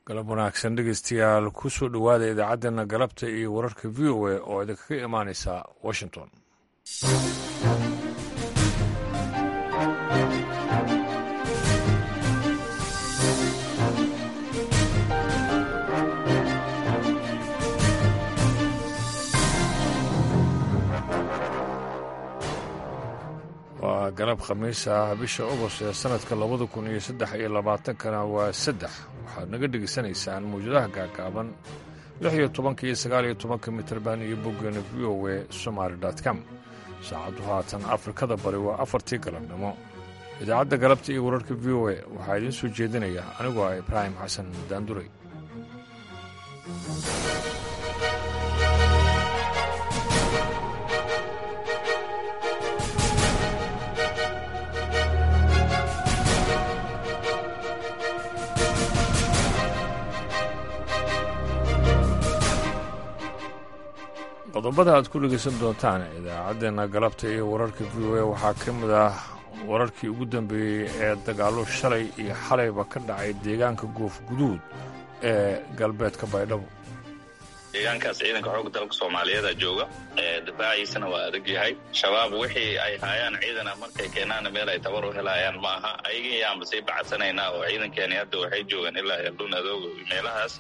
galab wanaagsan dhegeystayaal ku soo dhowaada idaacaddeenna galabta iyo wararka v o a oo idinkaga imaanaysa washington waa galab khamiis ah bisha ogost ee sannadka labada kun iyo saddex iyo labaatankana waa saddex waxaad naga dhegaysanaysaan mawjadaha gaagaaban lix iyo tobanka iyo sagaal iyo tobanka mitrban iyo boggeena v o e somaali com saacaddu haatan afrikada bari waa afartii galabnimo idaacadda galabta iyo wararka v o e waxaa idiin soo jeedinaya anigoo ah ibraahim xasan daanduray qodobada aad ku dhegaysan doontaan idaacaddeenna galabta iyo wararka v o a waxaa ka mid ah wararkii ugu dambeeyey ee dagaallo shalay iyo xalayba ka dhacay deegaanka goof guduud ee galbeedka baydhabo deegaankaas ciidanka xoogga dalka soomaaliyeeda jooga difaaciisana waa adag yahay shabaab wixii ay haayaan ciidana markay keenaana meel ay tabar u helayaan ma aha ayagii yaanba sii bacadsanaynaa oo ciidankeeni hadda waxay joogaan ilaa eldhun adooga meelahaas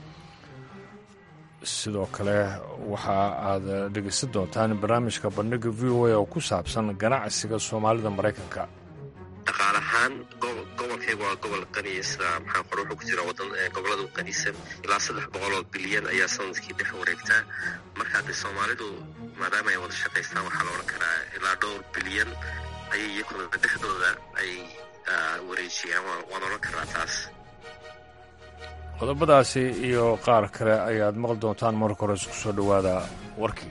sidoo kale waxa aad dhegaysan doontaan barnaamijka bandhiga v o a oo ku saabsan ganacsiga soomaalida maraykanka dhaqaal ahaan gobolkayga waa gobol qaniya sida maxaa qor wuxuu ku jira wadan gobolada u qanisan ilaa saddex boqoloo bilyan ayaa sanadkii dhex wareegtaa marka haddii soomaalidu maadaama ay wada shaqaystaan waxaa la odhan karaa ilaa dhowr bilyan ayay iyakuna dhexdooda ay wareejiyaan waan odhan karaa taas qodobadaasi iyo qaar kale ayaad maqli doontaan marka hore isku soo dhowaada warkii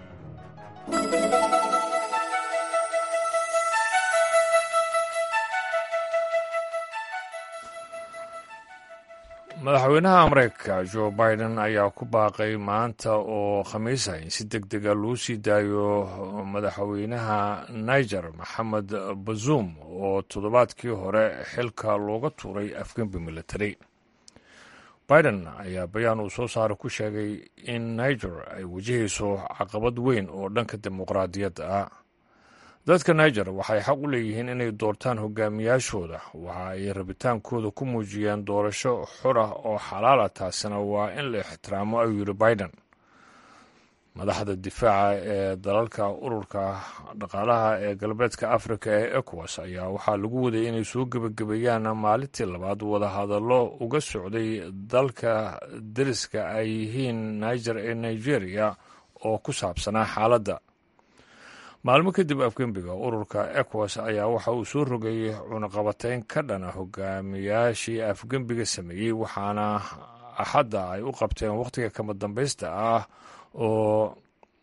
madaxweynaha mareykanka jo biden ayaa ku baaqay maanta oo khamiis ah in si deg dega loo sii daayo madaxweynaha niger maxamed bazuum oo toddobaadkii hore xilka looga tuuray afgembi military biden ayaa bayaan uu soo saara ku sheegay in niger ay wajahayso caqabad weyn oo dhanka dimuqraadiyadda ah dadka niger waxay xaq u leeyihiin inay doortaan hogaamiyaashooda waxa ay rabitaankooda ku muujiyeen doorasho xor ah oo xalaala taasina waa in la ixtiraamo ayuu yidhi biden madaxda difaaca ee dalalka ururka dhaqaalaha ee galbeedka afrika ee ecowas ayaa waxaa lagu waday inay soo gebagabeeyaan maalintii labaad wadahadallo uga socday dalka deriska ay yihiin niger ee nigeria oo ku saabsanaa xaaladda maalmo kadib afgembiga ururka ecowas ayaa waxa uu soo rogay cunaqabateyn ka dhana hogaamiyaashii afgembiga sameeyey waxaana axadda ay u qabteen wakhtiga kama dambaysta ah oo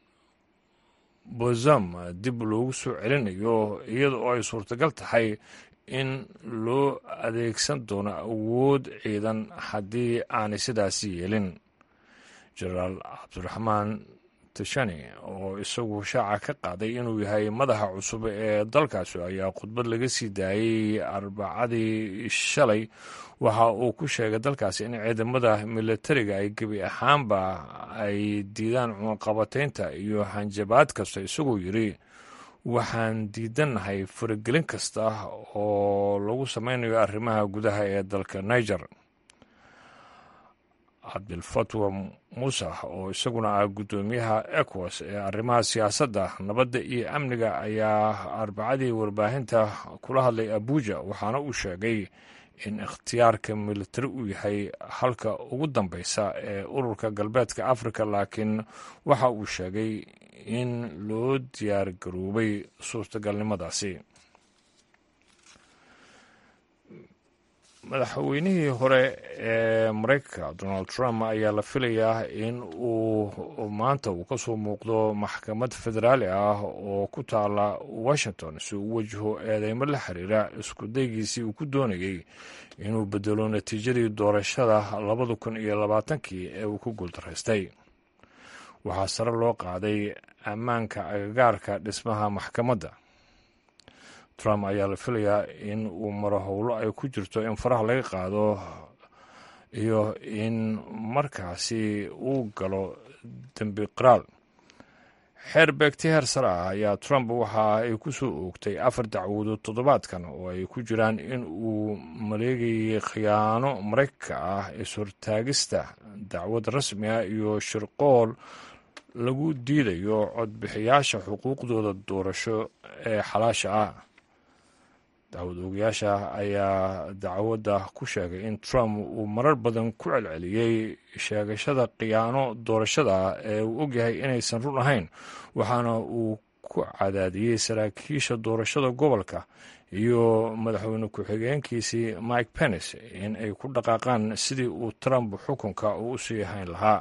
bozam dib loogu soo celinayo iyada oo ay suurtagal tahay in loo adeegsan doono awood ciidan haddii aanay sidaasi yeelin jenaraal cabdiraxmaan tashani oo isagu shaaca ka qaaday inuu yahay madaxa cusub ee dalkaasi ayaa khudbad laga sii daayey arbacadii shalay waxa uu ku sheegay dalkaasi in ciidamada militariga ay gebi ahaanba ay diidaan cunaqabateynta iyo hanjabaad kasta isagoo yidri waxaan diidannahay faragelin kasta oo lagu sameynayo arrimaha gudaha ee dalka niger cabdilfatwa muuse oo isaguna ah guddoomiyaha ecowas ee arrimaha siyaasadda nabadda iyo amniga ayaa arbacadii warbaahinta kula hadlay abuja waxaana uu sheegay in ikhtiyaarka militari uu yahay halka ugu dambeysa ee ururka galbeedka afrika laakiin waxa uu sheegay in loo diyaar garoobay suurtagalnimadaasi madaxweynihii hore ee mareykanka donald trump ayaa la filayaa in uu maanta uu ka soo muuqdo maxkamad federaali ah oo ku taala washington si uu wajaho eedeymo la xiriira isku daygiisii uu ku doonayey inuu bedelo natiijadii doorashada labada kun iyo labaatankii ee uu ku guuldaraystay waxaa sare loo qaaday ammaanka agagaarka dhismaha maxkamadda trump ayaa la filayaa in uu maro howlo ay ku jirto in faraha laga qaado iyo in markaasi uu galo dembi qiraal xeer beegti heer sare ah ayaa trump waxa ay ku soo oogtay afar dacwadood toddobaadkan oo ay ku jiraan in uu maleegayay khiyaano maraykanka ah is-hortaagista dacwad rasmi ah iyo shirqool lagu diidayo codbixiyaasha xuquuqdooda doorasho ee xalaasha ah dacwad oogayaasha ayaa dacwadda ku sheegay in trump uu marar badan ku celceliyey sheegashada khiyaano doorashada ee uu ogyahay inaysan run ahayn waxaana uu ku cadaadiyey saraakiisha doorashada gobolka iyo madaxweyne ku-xigeenkiisii mike pence in ay ku dhaqaaqaan sidii uu trump xukunka uu u sii hayn lahaa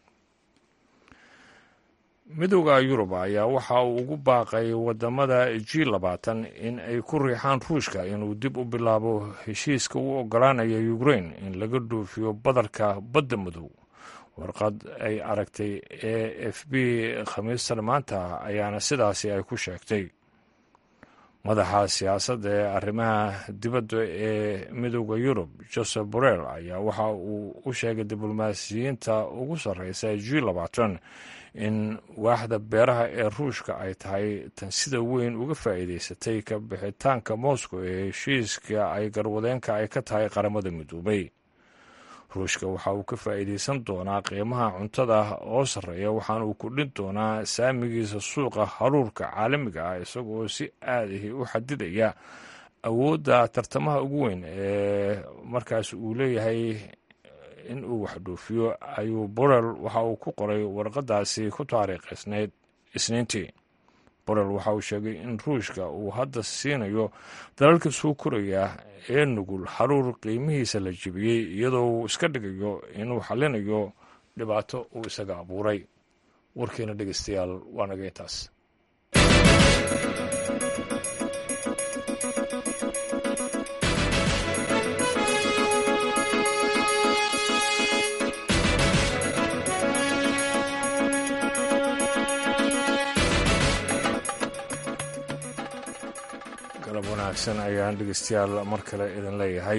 midooda yurub ayaa waxa uu ugu baaqay wadamada g labaatan in ay ku riixaan ruushka inuu dib u bilaabo heshiiska u ogolaanaya ukrain in laga dhoofiyo badarka badda madow warqad ay aragtay e f b khamiistan maanta ayaana sidaasi ay ku sheegtay madaxa siyaasadda ee arrimaha dibadda ee midooda yurub joseph borrell ayaa waxa uu u sheegay diblomaasiyiinta ugu sarreysa g labaatan in waaxda beeraha ee ruushka ay tahay tan sida weyn uga faa'iidaysatay ka bixitaanka moscow ee heshiiska ay garwadeenka ay ka tahay qaramada midoobay ruushka waxa uu ka faa'iidaysan doonaa qiimaha cuntada oo sarreeya waxaana uu kordhin doonaa saamigiisa suuqa haruurka caalamiga ah isagoo si aadahi u xadidaya awoodda tartamaha ugu weyn ee markaas uu leeyahay in uu wax dhoofiyo ayuu borel waxa uu ku qoray warqadaasi ku taariikhaysnayd isniintii borel waxa uu sheegay in ruushka uu hadda siinayo dalalka soo koraya ee nugul xaruur qiimihiisa la jebiyey iyadoo uu iska dhigayo inuu xallinayo dhibaato uu isaga abuuray warkeena dhegeystayaal waa naga intaas galab wanaagsan ayaan dhegeystayaal mar kale idin leeyahay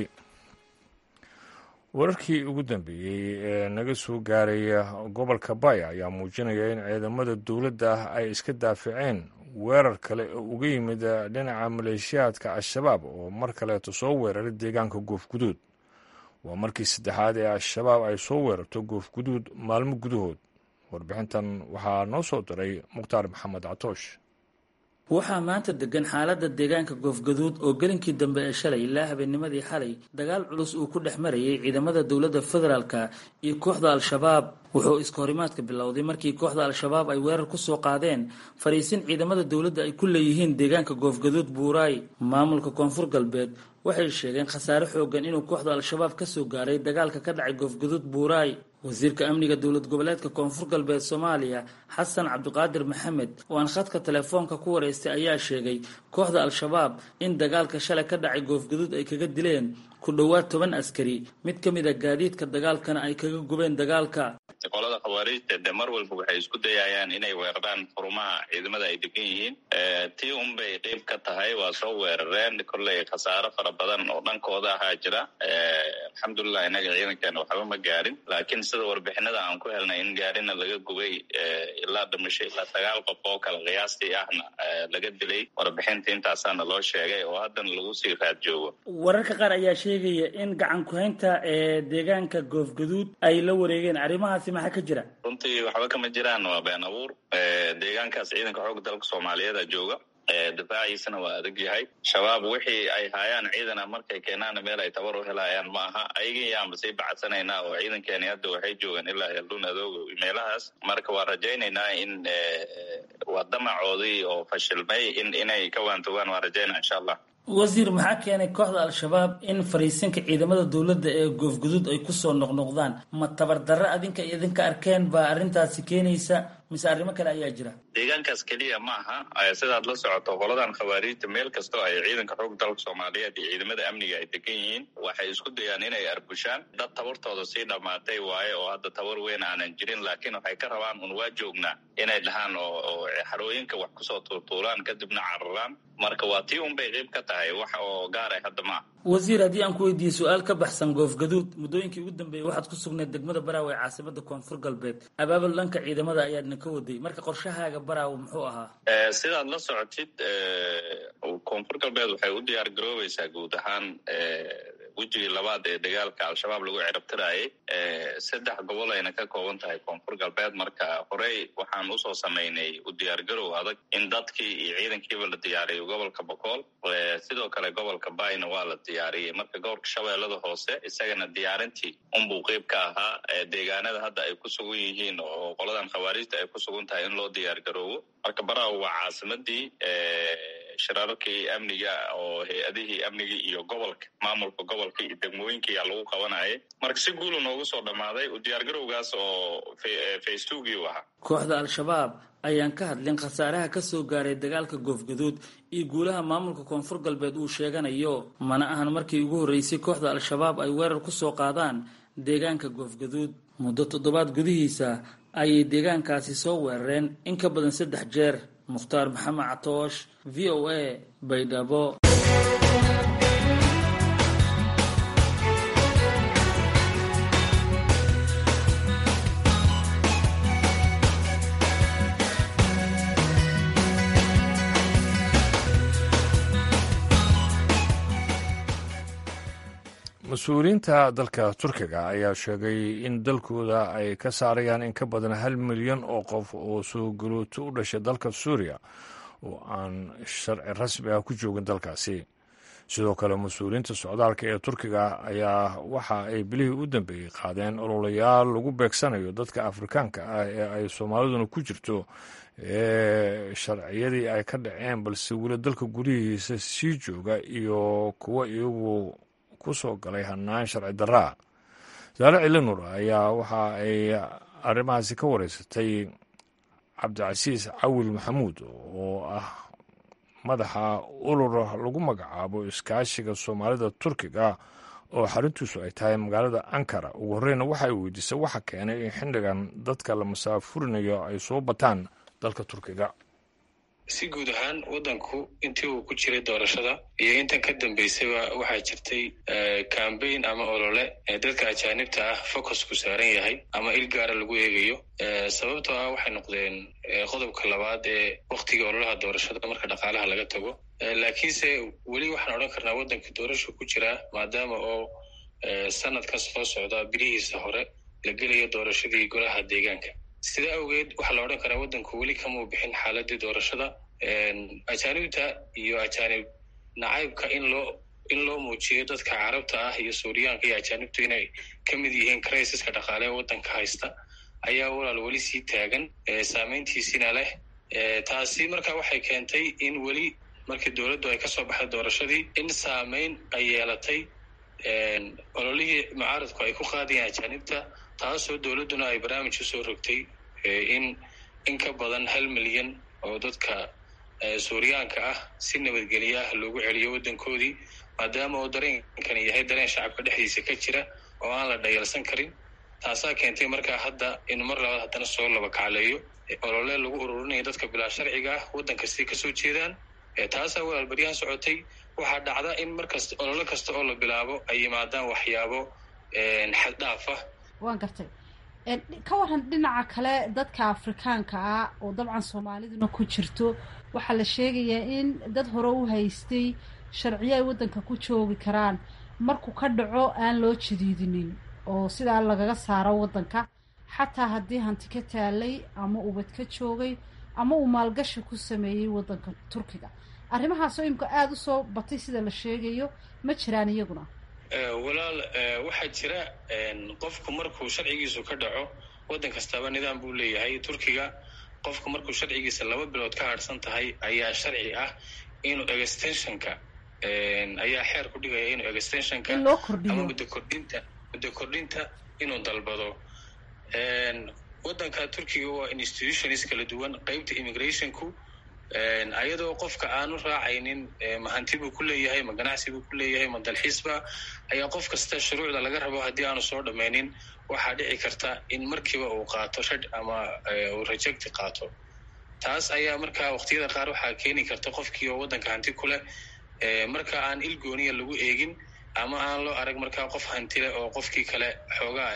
wararkii ugu dambeeyey ee naga soo gaaraya gobolka baya ayaa muujinaya in ciidamada dowladda ay iska daafaceen weerar kale oo uga yimid dhinaca maleeshiyaadka al-shabaab oo mar kaleeto soo weeraray deegaanka goofguduud waa markii saddexaad ee al-shabaab ay soo weerarto goofguduud maalmo gudahood warbixintan waxaa noo soo diray mukhtaar maxamed catoosh waxaa maanta degan xaaladda deegaanka goofgaduud oo gelinkii dambe ee shalay ilaa habeennimadii xalay dagaal culus uu ku dhex marayay ciidamada dowladda federaalka iyo kooxda al-shabaab wuxuu iska horimaadka bilowday markii kooxda al-shabaab ay weerar ku soo qaadeen fariisin ciidamada dowladda ay ku leeyihiin deegaanka goofgaduud buuraay maamulka koonfur galbeed waxay sheegeen khasaare xoogan inuu kooxda al-shabaab ka soo gaaray dagaalka ka dhacay goofgaduud buuraay wasiirka amniga dowlad goboleedka koonfur galbeed soomaaliya xasan cabdiqaadir maxamed oo aan khadka telefoonka ku wareystay ayaa sheegay kooxda al-shabaab in dagaalka shalay ka dhacay goofgaduud ay kaga dileen ku dhowaad toban askari mid ka mid a gaadiidka dagaalkana ay kaga gubeen dagaalka qolada khawaariijta de mar walba waxay isku dayayaan inay weeraraan xurumaha ciidamada ay degan yihiin tii unbay qeyb ka tahay waa soo weerareen kolley khasaaro fara badan oo dhankooda ahaa jira alxamdulilah inaga ciidankeena waxba ma gaarin laakiin sida warbixinada aan ku helnay in gaarina laga gubay ilaa dhimasho ilaa sagaal qof oo kale qiyaastii ahna laga dilay warbixinta intaasaana loo sheegay oo haddana lagu sii raad joogo wararka qaar ayaa sheegaya in gacan ku-haynta ee deegaanka goofgaduud ay la wareegeen arrimahaasi maxaa ka jira runtii waxba kama jiraan waa been abuur deegaankaas ciidanka xoogga dalka soomaaliyeeda jooga difaaciisana waa adag yahay shabaab wixii ay haayaan ciidana markay keenaana meel ay tabar u helayaan ma aha ayagii yaanba sii bacsanaynaa oo ciidankeeni hadda waxay joogaan ilaa heeldhun adooga meelahaas marka waa rajaynaynaa in waa damacoodii oo fashilmay in inay ka waantogaan waa rajaynaa insha allah wasiir maxaa keenay kooxda al-shabaab in fariisinka ciidamada dowladda ee goofguduud ay kusoo noqnoqdaan ma tabardarre adinka idinka arkeen baa arrintaasi keenaysa mise arrimo kale ayaa jira deegaankaas keliya ma aha sidaad la socoto qoladan khawaariijta meel kastoo ay ciidanka xoog dalka soomaaliyeed iyo ciidamada amniga ay degan yihiin waxay isku dayaan inay arbushaan dad tabartooda sii dhammaatay waaye oo hadda tabar weyn aanan jirin laakiin waxay ka rabaan un waa joognaa inay dhahaan oo xarooyinka wax kusoo tuurtuulaan kadibna cararaan marka waa tii un bay qayb ka tahay wax oo gaaray hadda maaha wasiir haddii aan ku weydiiyey su-aal ka baxsan goofgaduud muddooyinkii ugu dambeeyey waxaad ku sugnayd degmada baraawe ee caasimada koonfur galbeed abaabul dhanka ciidamada ayaadna ka waday marka qorshahaaga baraawe muxuu ahaa sidaad la socotid koonfur galbeed waxay u diyaar garoobaysaa guud ahaan wejigii labaad ee dagaalka al-shabaab lagu cirabtiraayay saddex gobol ayna ka kooban tahay koonfur galbeed marka horey waxaan usoo samaynay u diyaargarow adag in dadkii iyo ciidankiiba la diyaariyo gobolka bokool sidoo kale gobolka bayna waa la diyaariyey marka gobolka shabeellada hoose isagana diyaarintii unbuu qeyb ka ahaa deegaanada hadda ay ku sugan yihiin oo qoladan khawaariijta ay ku sugan tahay in loo diyaargaroobo marka baraawo waa caasimadii shirarkii amniga oo hay-adihii amnigii iyo gobolka maamulka gobolka iyo degmooyinkiiyaa lagu qabanayay marka si guulu noogu soo dhammaaday u diyaargarowgaas oo faystugii u ahaa kooxda al-shabaab ayaan ka hadlin khasaaraha ka soo gaaray dagaalka goofgaduud iyo guulaha maamulka koonfur galbeed uu sheeganayo mana ahan markii ugu horreysay kooxda al-shabaab ay weerar ku soo qaadaan deegaanka goofgaduud muddo toddobaad gudihiisa ayay deegaankaasi soo weerareen in ka badan saddex jeer mukhtaar maxamed catoosh v o a baydhabo mas-uuliyiinta dalka turkiga ayaa sheegay in dalkooda ay ka saarayaan in ka badan hal milyan oo qof oo soo galooto u dhashay dalka suuriya oo aan sharci rasmi ah ku joogin dalkaasi sidoo kale mas-uuliyiinta socdaalka ee turkiga ayaa waxa ay bilihii u dambeeyey qaadeen ololayaal lagu beegsanayo dadka afrikaanka ah ee ay soomaaliduna ku jirto ee sharciyadii ay ka dhaceen balse weli dalka gudihiisa sii jooga iyo kuwa iyagu kusoo galay hanaan sharci daraa saare cilinur ayaa waxa ay arrimahaasi ka wareysatay cabdicasiis cawil maxamuud oo ah madaxa urur lagu magacaabo iskaashiga soomaalida turkiga oo xaruntiisu ay tahay magaalada ankara ugu horreyna waxa ay weydiisay waxa keenay in xildhigan dadka la masaafurinayo ay soo bataan dalka turkiga si guud ahaan waddanku intii uu ku jiray doorashada iyo intan ka dambeysayba waxaa jirtay cambaign ama olole ee dadka ajaanibta ah focusku saaran yahay ama il gaara lagu eegayo sababtoo ah waxay noqdeen qodobka labaad ee waktiga ololaha doorashada marka dhaqaalaha laga tago laakiinse weli waxaan odhan karnaa waddanka doorasha ku jiraa maadaama oo sanadkan soo socda bilihiisa hore la gelayo doorashadii golaha deegaanka sida awgeed waxaa la odhan karaa waddanku weli kamau bixin xaaladii doorashada ajaanibta iyo ajaanib nacaybka in loo in loo muujiyo dadka carabta ah iyo suuriyaanka iyo ajaanibtu inay ka mid yihiin criisiska dhaqaale ee waddanka haysta ayaa walaal weli sii taagan saameyntiisina leh taasi marka waxay keentay in weli markii dowladdu ay kasoo baxday doorashadii in saameyn ay yeelatay ololihii mucaaradku ay ku qaadayeen ajaanibta taasoo dowladduna ay barnaamij usoo rogtay in in ka badan hal milyan oo dadka suuriyaanka ah si nabadgelye ah loogu celiyo waddankoodii maadaama uu dareenkani yahay dareen shacabka dhexdiisa ka jira oo aan la dhayalsan karin taasaa keentay markaa hadda in mar labaad haddana soo laba kacleeyo olole lagu ururinayo dadka bilaa sharciga ah waddan kastay kasoo jeedaan taasaa walaal baryahan socotay waxaa dhacda in markasta olole kasta oo la bilaabo ay yimaadaan waxyaabo xaddhaaf ah waan gartay ka waran dhinaca kale dadka afrikaanka ah oo dabcan soomaaliduna ku jirto waxaa la sheegayaa in dad hore u haystay sharciyo ay waddanka ku joogi karaan markuu ka dhaco aan loo jadiidinin oo sidaa lagaga saaro waddanka xataa haddii hanti ka taalay ama ubad ka joogay ama uu maalgashi ku sameeyey waddanka turkiga arrimahaasoo imika aada u soo batay sida la sheegayo ma jiraan iyaguna walaal waxaa jira qofku markuu sharcigiisu ka dhaco waddan kastaaba nidaam buu leeyahay turkiga qofku markuu sharcigiisa laba bilood ka harsan tahay ayaa sharci ah inuu extensionka ayaa xeer ku dhigaya inuu extensionka ama muddo kordhinta muddo kordhinta inuu dalbado waddanka turkiga waa institutions kala duwan qeybta immigrationku ayadoo qofka aanu raacaynin ma hanti buu ku leeyahay ma ganacsi buu ku leeyahay ma dalxiisba ayaa qof kasta shuruucda laga rabo haddii aanu soo dhammaynin waxaa dhici karta in markiiba uu qaato rad ama uu rejecti qaato taas ayaa markaa waqtiyada qaar waxaa keeni karta qofkii oo waddanka hanti ku leh marka aan il gooniya lagu eegin ama aan loo arag markaa qof hantile oo qofkii kale xoogaa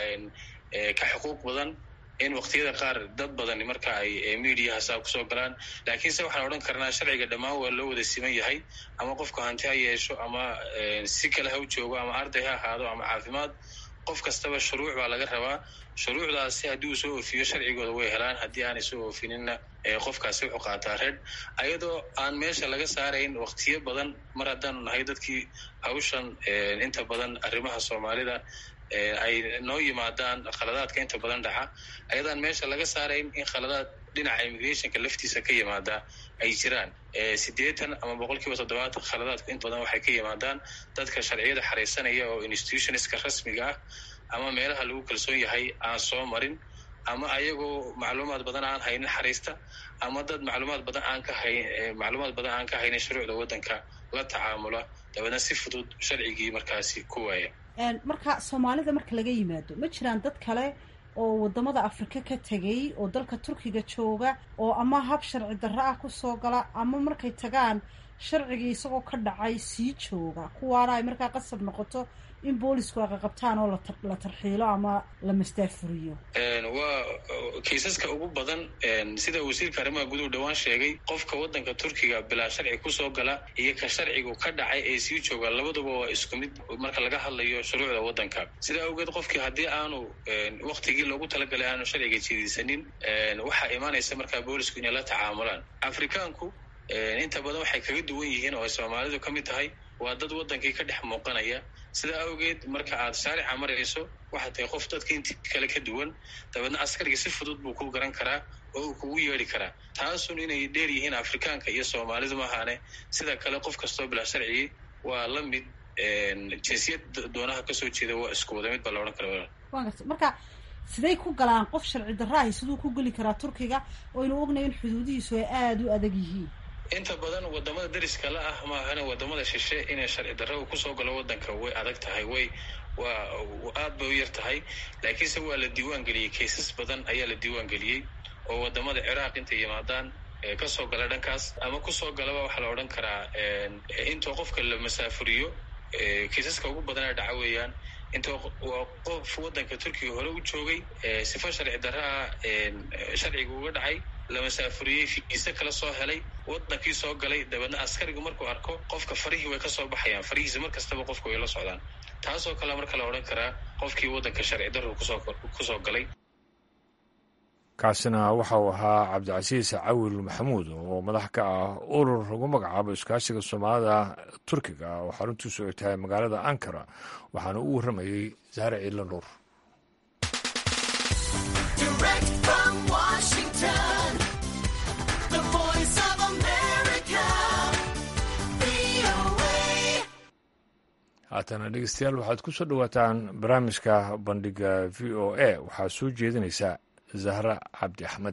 ka xuquuq badan in waqtiyada qaar dad badani marka ay mediaha saa kusoo galaan laakiinse waxaan odhan karnaa sharciga dhammaan waa loo wada siman yahay ama qofku hanti ha yeesho ama si kale ha u joogo ama arday ha ahaado ama caafimaad qof kastaba shuruuc baa laga rabaa shuruucdaasi haddii uu soo oofiyo sharcigooda way helaan haddii aanay soo oofininna qofkaasi wuxuu qaataa reed ayadoo aan meesha laga saarayn waqtiyo badan mar haddaanu nahay dadkii hawshan inta badan arrimaha soomaalida ay noo yimaadaan khaladaadka inta badan dhaca ayadaan meesha laga saarayn in khaladaad dhinaca immigrationka laftiisa ka yimaada ay jiraan siddeetan ama boqol kiiba toddobaatan khaladaadku inta badan waxay ka yimaadaan dadka sharciyada xaraysanaya oo institutionska rasmiga ah ama meelaha lagu kalsoon yahay aan soo marin ama ayagoo macluumaad badan aan haynin xariista ama dad macluumaad badan aan ka hay macluumaad badan aan ka haynin shuruucda waddanka la tacaamula dabeedna si fudud sharcigii markaasi ku waaya marka soomaalida marka laga yimaado ma jiraan dad kale oo wadamada afrika ka tegay oo dalka turkiga jooga oo ama hab sharci darro ah kusoo gala ama markay tagaan sharcigii isagoo ka dhacay sii jooga kuwaana ay markaa qasab noqoto in boolisku ay qaqabtaan oo la tarxiilo ama la mastaafuriyo waa kiisaska ugu badan sida wasiirka arrimaha guduhu dhowaan sheegay qofka waddanka turkiga bilaa sharci kusoo gala iyo ka sharcigu ka dhacay ee sii jooga labaduba waa isku mid marka laga hadlayo shuruucda waddanka sidaa awgeed qofkii haddii aanu waktigii loogu talagalay aanu sharciga jiidaysanin waxaa imaanaysa markaa boolisku inay la tacaamulaan afrikaanku inta badan waxay kaga duwan yihiin oo ay soomaalidu ka mid tahay waa dad waddankii ka dhex muuqanaya sidaa awgeed marka aad shaarica marayso waxaad tahay qof dadka intii kale ka duwan dabeedna askariga si fudud buu ku garan karaa oo uu kugu yeedhi karaa taasun inay dheer yihiin afrikaanka iyo soomaalidu maahaane sida kale qof kastoo bilaa sharcigii waa la mid jinsiyad doonaha kasoo jeeda waa isku wada mid baa la odhan kara wa garta marka siday ku galaan qof sharci darraahi siduu ku geli karaa turkiga oo ynu ognayo in xuduudihiisu ay aada u adag yihiin inta badan wadamada dariska la ah maahane wadamada shishe inay sharci darro kusoo galo waddanka way adag tahay way waa aad bay u yar tahay laakiinse waa la diiwaan geliyey kaysas badan ayaa la diiwaan geliyey oo wadamada ciraaq intay yimaadaan kasoo gala dhankaas ama kusoo galaba waxaa la odhan karaa intoo qofka la masaafuriyo kaysaska ugu badanaa dhaca weeyaan inta waa qof waddanka turkiga hore u joogay sifa sharci darraa sharciga uga dhacay la masaafuriyey fiise kala soo helay waddankii soo galay dabeedna askarigu markuu arko qofka farihii way ka soo baxayaan farihiisa mar kastaba qofka way la socdaan taasoo kale marka la odhan karaa qofkii waddanka sharci darru kusoo kusoo galay kaasina waxa uu ahaa cabdicasiis cawil maxamuud oo madax ka ah urur lagu magacaabo iskaashiga soomaalida turkiga oo xaruntiisu ay tahay magaalada ankara waxaana u warramayey zahre ciidla nuur haatana dhegeystayaal waxaad ku soo dhowaataan barnaamijka bandhiga v o a waxaa soo jeedinaysa zahra cabdi axmed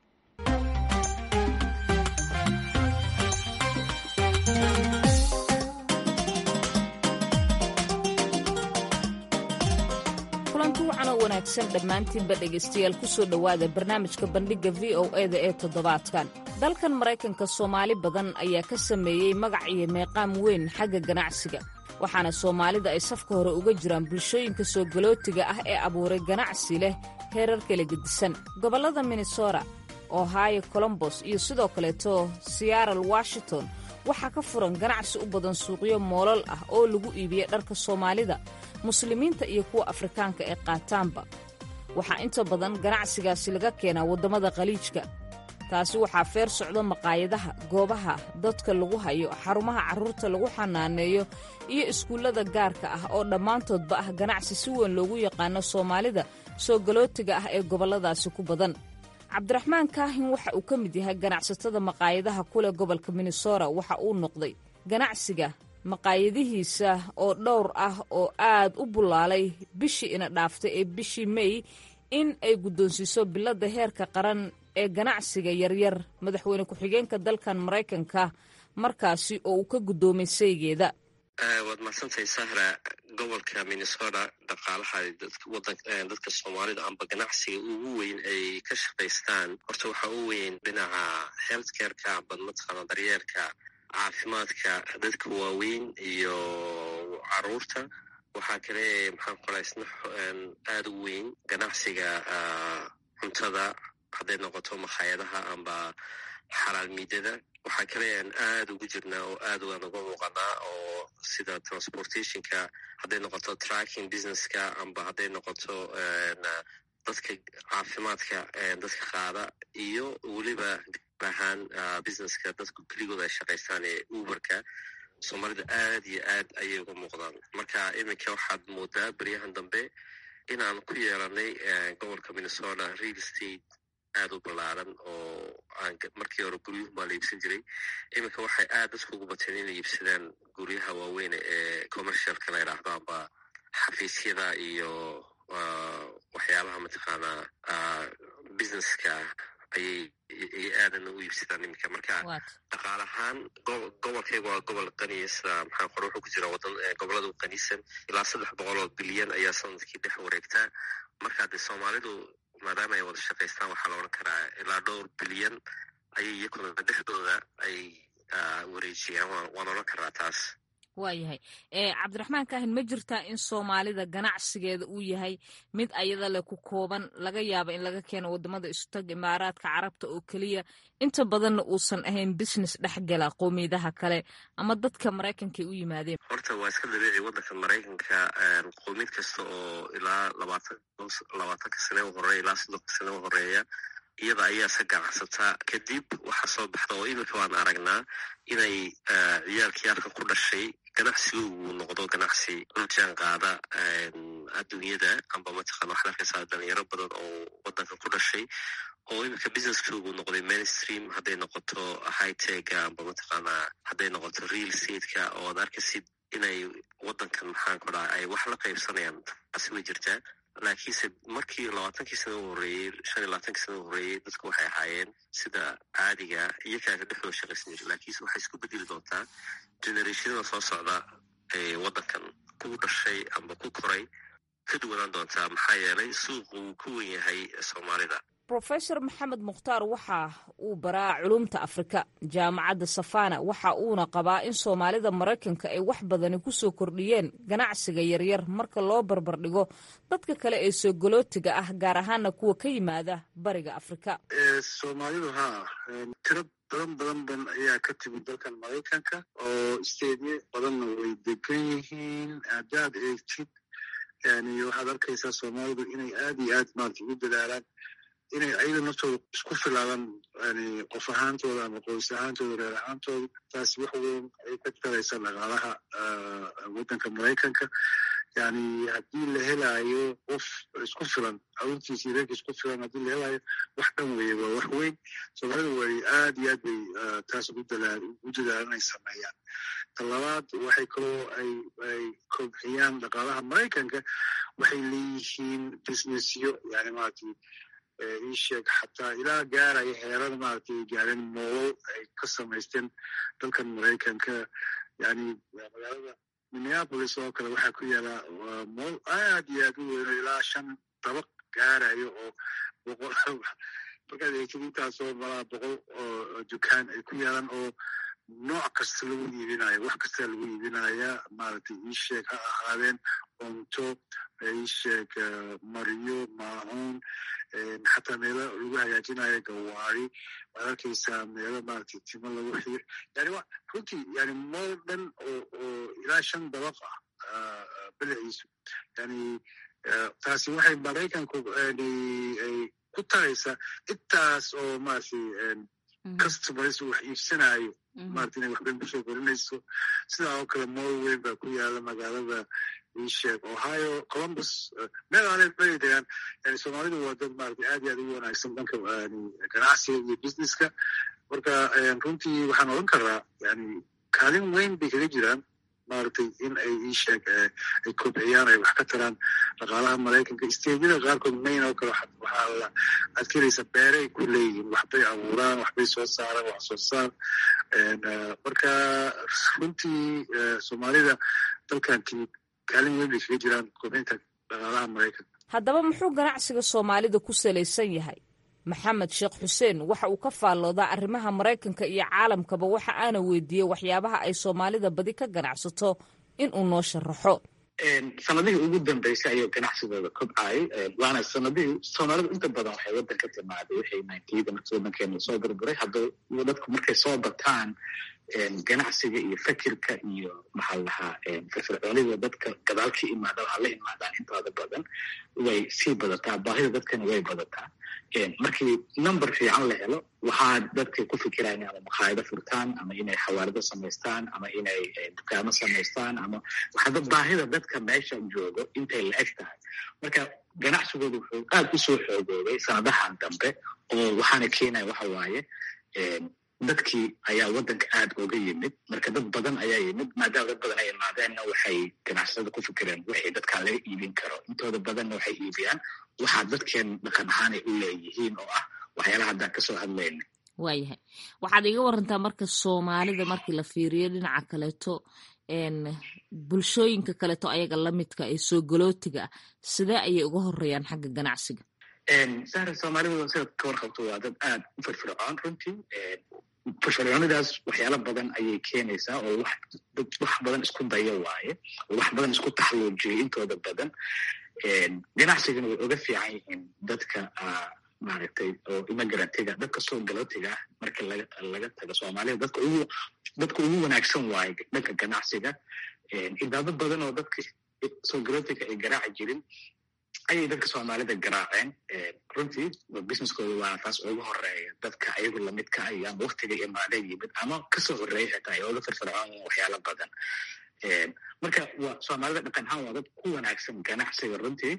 kulanti wacan oo wanaagsan dhammaantiinba dhegaystayaal ku soo dhowaada barnaamijka bandhigga v o e da ee toddobaadkan dalkan maraykanka soomaali badan ayaa ka sameeyey magac iyo meeqaam weyn xagga ganacsiga waxaana soomaalida ay safka hore uga jiraan bulshooyinka soo galootiga ah ee abuuray ganacsi leh heerar kala gedisan gobollada minnesota ohio colombos iyo sidoo kaleeto seattle washington waxaa ka furan ganacsi u badan suuqyo moolal ah oo lagu iibiya dharka soomaalida muslimiinta iyo kuwa afrikaanka ee qaataanba waxaa inta badan ganacsigaasi laga keenaa waddamada khaliijka taasi waxaa feer socdo maqaayadaha goobaha dadka lagu hayo xarumaha carruurta lagu xanaaneeyo iyo iskuullada gaarka ah oo dhammaantoodba ah ganacsi si weyn loogu yaqaano soomaalida soo galootiga ah ee gobolladaasi ku badan cabdiraxmaan kaahin waxa uu ka mid yahay ganacsatada maqaayadaha kuleh gobolka minnesota waxa uu noqday ganacsiga maqaayadihiisa oo dhowr ah oo aad u bullaalay bishii ina dhaaftay ee bishii mey in ay guddoonsiiso biladda heerka qaran ee ganacsiga yaryar madaxweyne ku-xigeenka dalkan maraykanka markaasi oo uu ka guddoomay saygeeda waad mahadsantahay sahra gobolka minnesota dhaqaalaha dadka soomaalida amba ganacsiga ugu weyn ay ka shaqaystaan horta waxaa u weyn dhinaca health careka amba mataqaana daryeerka caafimaadka dadka waaweyn iyo caruurta waxaa kale maxaan qoraa isna aada u weyn ganacsiga cuntada hadday noqoto makhaayadaha amba xalaal miidada waxaa kale aan aada ugu jirnaa oo aad waan uga muuqanaa oo sida transportationka hadday noqoto tracking businesska amba hadday noqoto dadka caafimaadka dadka qaada iyo weliba gaar ahaan businesska dadku keligooda ay shaqaystaan ee uberka soomaalida aad iyo aad ayay uga muuqdaan marka iminka waxaad moodaa beryahan dambe inaan ku yeelanay gobolka minnesota real state aada u ballaaran oo aan markii hore guryuhu baa la iibsan jiray iminka waxay aad dadku ugu bateen inay iibsadaan guryaha waaweyne ee commercialka la yidhaahdo amba xafiisyada iyo waxyaalaha mataqaanaa businesska ayay aadan u iibsadaan iminka marka dhaqaal ahaan gobolkayga waa gobol qaniya sida maxaa qore wuxuu ku jira wadan goboladu qanisan ilaa saddex boqol oo bilyan ayaa sanadkii dhex wareegtaa marka dee soomaalidu maadaama ay wada shaqaystaan waxaa la odhan karaa ilaa dhowr bilyan ayay iyakuna dhexdooda ay wareejiyaan waan odhan karaa taas waayahay cabdiraxmaan kaahin ma jirtaa in soomaalida ganacsigeeda uu yahay mid ayada leh ku kooban laga yaaba in laga keeno wadamada istag imaaraadka carabta oo keliya inta badanna uusan ahayn business dhexgala qowmiyadaha kale ama dadka maraykanka ay u yimaadeen horta waa iska dabiici waddanka maraykanka qowmiyad kasta oo ilaa labaatanka sane u horeeya ilaa soddonka sane u horeeya iyada ayaa iska ganacsataa kadib waxaa soo baxda oo iminka waan aragnaa inay ciyaalkii halkan ku dhashay ganacsigoogu noqdo ganacsi la jaan qaada adduunyada amba mataqana waxaad arkaysaa dhalinyaro badan oo waddanka ku dhashay oo iminka businesskoogu noqday mainstream hadday noqoto hightega amba mataqaana hadday noqoto real stateka oo ad arkaysid inay waddankan maxaan ku dhaha ay wax la qaybsanayaan taasi way jirtaa laakiinse markii labaatankii sana u horreeyey shan iyo labaatankii sana u horreeyey dadku waxay ahaayeen sida caadiga iyo kaaga dhexdooda shaqaysan jira laakiinse waxay isku bedeli doontaa generationada soo socda ee waddankan ku dhashay amba ku koray ka duwanaan doontaa maxaa yeelay suuqu wuu ku wen yahay soomaalida rofesor maxamed mukhtaar waxa uu baraa culumta afrika jaamacadda safana waxa uuna qabaa in soomaalida maraykanka ay wax badani kusoo kordhiyeen ganacsiga yaryar marka loo barbardhigo dadka kale ee soogolootiga ah gaar ahaana kuwa ka yimaada bariga afrika soomaalidu haa tiro badan badan badan ayaa ka timid dalkan maraykanka oo isteedye badanna way degan yihiin haddaad eegtid yani waxaad arkaysaa soomaalidu inay aad iyo aad maarata ugu dadaalaan inay ayaga naftooda isku filaadaan yani qof ahaantooda ama qoys ahaantooda reer ahaantooda taasi wax weyn ay ka taraysaa dhaqaalaha waddanka maraykanka yani haddii la helaayo qof isku filan carruurtiisa iyo reerka isku filan haddii la helaayo wax dhan weeye waa wax weyn soomaalida way aad iyo aad bay taas ugu dadaalan inay sameeyaan talabaad waxay kaloo ay ay kobxiyaan dhaqaalaha maraykanka waxay leeyihiin businessyo yani maaragtay iisheeg xataa ilaa gaaraya heerada maaragtay gaareen moolal ay ka samaysteen dalkan maraykanka yani magaalada minneapolis oo kale waxaa ku yaala mool aad iyo aad u weyno ilaa shan dabaq gaarayo oo boqol markaad eegtid intaasoo malaa boqol oo dukaan ay ku yaalaan oo nooc kasta lagu iibinayo wax kasta lagu iibinaya maaragtay iisheeg ha ahaadeen cunto iisheeg maryo maacuun xataa meelo lagu hagaajinayo gawaari waad arkaysaa meelo maaragtay timo lagu xir yani wa runtii yani mool dhan oo oo ilaa shan dabaq ah belaciisu yani taasi waxay maraykanku ay ku taraysaa intaas oo maaragtay customers wax iibsanayo maarata inay waxbayn kusoo korinayso sidaa oo kale mool weyn baa ku yaala magaalada iisheeg ohio columbus meel aanay bari degaan yani soomaalidu waa dad maarata aad iyo aad ugu wanaagsan dhanka ganacsiga iyo businesska marka runtii waxaan odhan karaa yani kaalin weyn bay kaga jiraan maaragtay in ay iisheeg ay kobciyaan ay wax ka taraan dhaqaalaha maraykanka isteedyada qaarkood mayn oo kale waxaa la adkeynaysa beere ay ku leeyihiin waxbay abuuraan waxbay soo saaraan wax soo saar marka runtii soomaalida dalkan timid kaalin weyn bay kaga jiraan kobcinta dhaqaalaha maraykanka haddaba muxuu ganacsiga soomaalida ku salaysan yahay maxamed sheekh xuseen waxa uu ka faalloodaa arrimaha maraykanka iyo caalamkaba waxa aana weydiiyey waxyaabaha ay soomaalida badi ka ganacsato in uu noo sharaxo sanadihii ugu dambeysay ayuu ganacsigooda kobcayay waana sanadihii soomaalidu inta badan waxay waddan ka timaaday wixii nintyada markii waddankeena soo burburay haddaba dadku markay soo bataan ganacsiga iyo fikirka iyo maxaa lahaa firfircoonida dadka gadaal ka imaada waxaa la imaadaan intooda badan way sii badataa baahida dadkana way badataa markii number fiican la helo waxaa dadkay ku fikiraan ama makhaayado furtaan ama inay xawaalado samaystaan ama inay dukaamo samaystaan ama waxaada baahida dadka meesha joogo intay la eg tahay marka ganacsigooda wuxuu aad u soo xoogoobay sanadahan dambe oo waxaana keenaya waxa waaye dadkii ayaa waddanka aad oga yimid marka dad badan ayaa yimid maadaama dad badan ay imaadeenna waxay ganacsatada ku fikireen wixii dadkaan laga iibin karo intooda badanna waxay iibiyaan waxaa dadkeen dhaqan ahaan ay u leeyihiin oo ah waxyaalaha haddaan kasoo hadlayna waayahay waxaad iga warantaa marka soomaalida markii la fiiriyo dhinaca kaleeto bulshooyinka kaleeto ayaga lamidka ee soo galootiga ah sidee ayay uga horeeyaan xagga ganacsiga sahra soomaalida sidaad ka warqabto waa dad aad u firfircoon runtii firfircoonidaas waxyaalo badan ayay keenaysaa oo wax dad wax badan isku daya waaye oo wax badan isku taxluujiyay intooda badan ganacsigana way oga fiican yihiin dadka maaragtay oo immigrantga dadka soo galootiga ah marka laga laga tago soomaalida dadka ugu dadka ugu wanaagsan waaye dhanka ganacsiga idaado badan oo dadka soo galootiga ay garaaci jirin ayay dadka soomaalida garaaceen runtii businesskooda waa taas ugu horeeya dadka ayagu lamidka ah iyo ama waktiga imaadeen yimid ama kasoo horeeya xitaa ay oga firfircoon waxyaalo badan marka waa soomaalida dhaqan ahaan waa dad ku wanaagsan ganacsiga runtii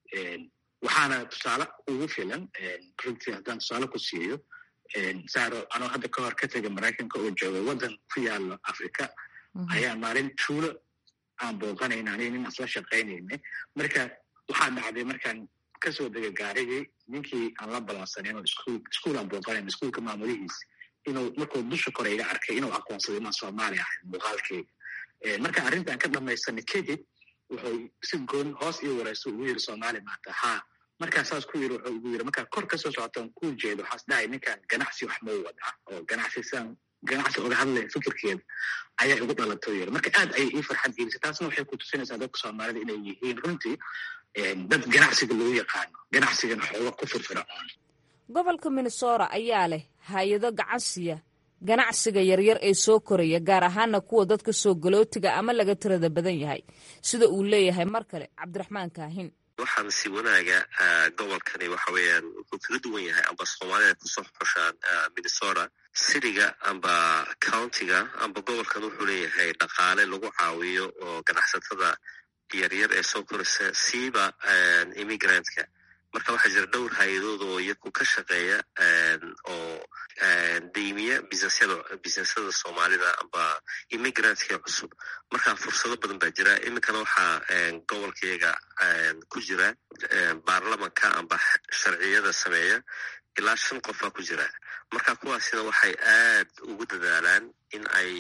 waxaana tusaale ugu filan runtii haddaan tusaale ku siiyo saaro anoo hadda ka hor ka tegay maraykanka oo jooga waddan ku yaalo africa ayaa maalin tuulo aan booqanayna aniga nin asla shaqaynayna marka waxaa dhacday markaan kasoo degay gaarigii ninkii aan la balansanin oo iskuul iskuul aan booqanayn iskuulka maamulihiisa inuu markuu dusha kore iga arkay inuu aqoonsaday inaan soomaali ahay muuqaalkeyga marka arrintan ka dhamaysanay kadib wuxuu si goon hoos io wareyso ugu yiri soomaali maanta haa markaa saas ku yiri wuxuu ugu yiri markaa kor kasoo socotaan ku jeedo waxaas dhahay ninkan ganacsi wax mau wadaa oo ganacsi siaan ganacsi oga hadlaya fikirkeeda ayaa igu dhalato yiri marka aad ayay ii farxad gelisay taasna waxay ku tusinaysaa dadka soomaalida inay yihiin runtii dad ganacsiga lagu yaqaano ganacsigana xooga ku firfircoon gobolka minnesota ayaa leh hay-ado gacansiya ganacsiga yaryar ee soo koraya gaar ahaana kuwa dadka soo galootiga ama laga tirada badan yahay sida uu leeyahay mar kale cabdiraxmaan kaahin waxaan si wanaaga gobolkani waxa weeyaan wuxuu kaga duwan yahay amba soomaalida kusoo xoshaan minnesota cityga amba countiga amba gobolkan wuxuu leeyahay dhaqaale lagu caawiyo oo ganacsatada yaryar ee soo koraysa siiba immigrantka marka waxaa jira dhowr hay-adood oo iyaku ka shaqeeya oo deymiya businesyada businesyada soomaalida amba immigrantka cusub marka fursado badan baa jira iminkana waxaa gobolkayaga ku jira baarlamanka amba sharciyada sameeya ilaa shan qofaa ku jira marka kuwaasina waxay aad ugu dadaalaan in ay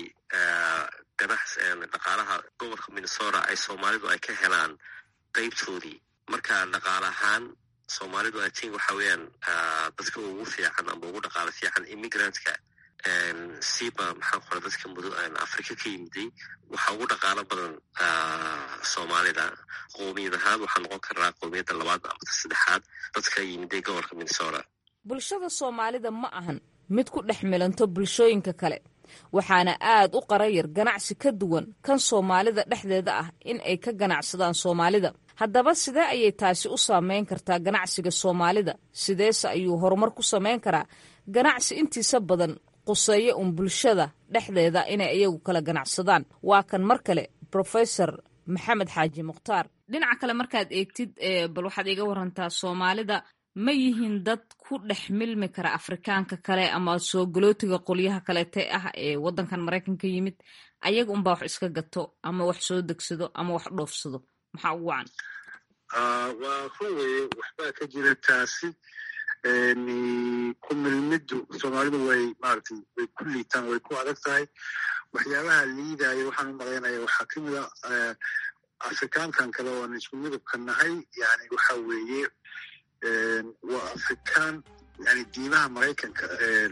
ganacs dhaqaalaha gobolka minnesota ay soomaalidu ay ka helaan qeybtoodii marka dhaqaale ahaan soomaalidu i think waxa weeyaan dadka ugu fiican amba ugu dhaqaalo fiican immigrantka siiba maxaan qora dadka mudo africa ka yimiday waxaa ugu dhaqaalo badan soomaalida qoomiyad ahaan waxaa noqon karaa qoomiyadda labaad amata saddexaad dadka yimiday gobolka minnesota bulshada soomaalida ma ahan mid ku dhex milanto bulshooyinka kale waxaana aad u qarayar ganacsi ka duwan kan soomaalida dhexdeeda ah in ay ka ganacsadaan soomaalida haddaba sidee ayay taasi u saameyn kartaa ganacsiga soomaalida sideese ayuu horumar ku samayn karaa ganacsi intiisa badan quseeya un bulshada dhexdeeda inay iyagu kala ganacsadaan waa kan mar kale profesor maxamed xaaji mukhtaar dhinaca kale markaad eegtid bal waxaad iga warantaa soomaalida ma yihiin dad ku dhex milmi kara afrikaanka kale ama soo galootiga qolyaha kaleete ah ee waddankan maraykanka yimid ayaga unbaa wax iska gato ama wax soo degsado ama wax dhoofsado maxaa ugu wacan waa run weye waxbaa ka jira taasi ku milmiddu soomaalidu way maaragtay way ku liitaan way ku adag tahay waxyaabaha liidaya waxaan u malaynaya waxaa ka mid a afrikaankan kale oo aan isku midabka nahay yani waxa weeye waa afrikaan yani diimaha maraykanka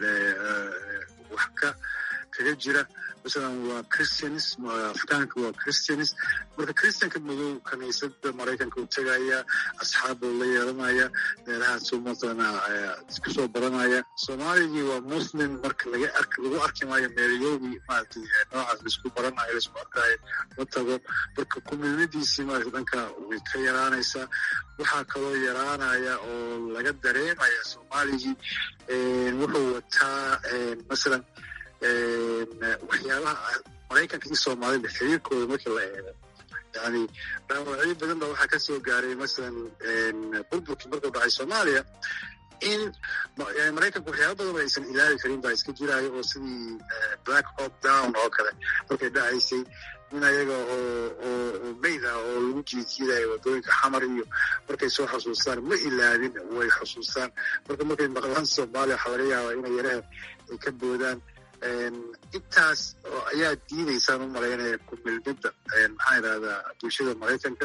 wax ka kaga jira masalan waa christians afrikaanka waa christians marka christianka madow kaniisada maraykanka u tegaya asxaabbuu la yeelanaya meelahaasuu masalana isku soo baranaya soomaaligii waa muslim marka laga ark lagu arki maayo meelyowgii maaragtay noocaas laisku baranayo laisku arkaayo ma tago marka kumilmadiisii maaragtay dhanka way ka yaraanaysaa waxaa kaloo yaraanaya oo laga dareemaya soomaaligii wuxuu wataa masalan waxyaabaha maraykanka iyo soomaalida xiriirkooda markii la eego yani dhaawacyo badan ba waxaa ka soo gaaray masalan burburkii markuu dhacay soomaaliya in maraykanka waxyaaba badan ba aysan ilaali karin baa iska jiraayo oo sidii black hop down oo kale markay dhacaysay in ayaga oo oo mayd ah oo lagu jiijiidayo waddooyinka xamar iyo markay soo xusuustaan ma ilaabin way xusuustaan marka markay maqlaan soomaaliya waxaa laga yaabaa inay yaraha ay ka boodaan intaas ayaa diidaysaan u malaynaya kumilmidda maxaa idhahdaa bulshada maraykanka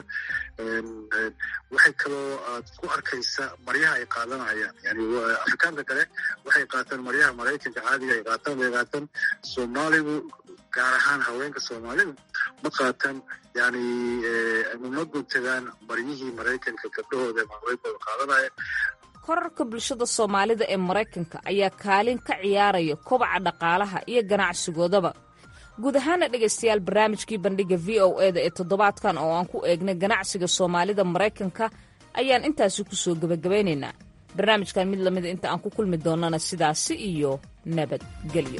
waxay kaloo aad ku arkaysaa maryaha ay qaadanayaan yani afrikaanka kale waxay qaataan maryaha maraykanka caadiga ay qaataan way qaataan soomaaligu gaar ahaan haweenka soomaalidu ma qaataan yani ma guntadaan maryihii maraykanka gabdhahooda ama haweenkooda qaadanaya korarka bulshada soomaalida ee maraykanka ayaa kaalin ka ciyaaraya kobaca dhaqaalaha iyo ganacsigoodaba guud ahaana dhegaystayaal barnaamijkii bandhiga v o e da ee toddobaadkan oo aan ku eegnay ganacsiga soomaalida maraykanka ayaan intaasi ku soo gebagabaynaynaa barnaamijkan mid lamida inta aan ku kulmi doonnana sidaasi iyo nabadgelyo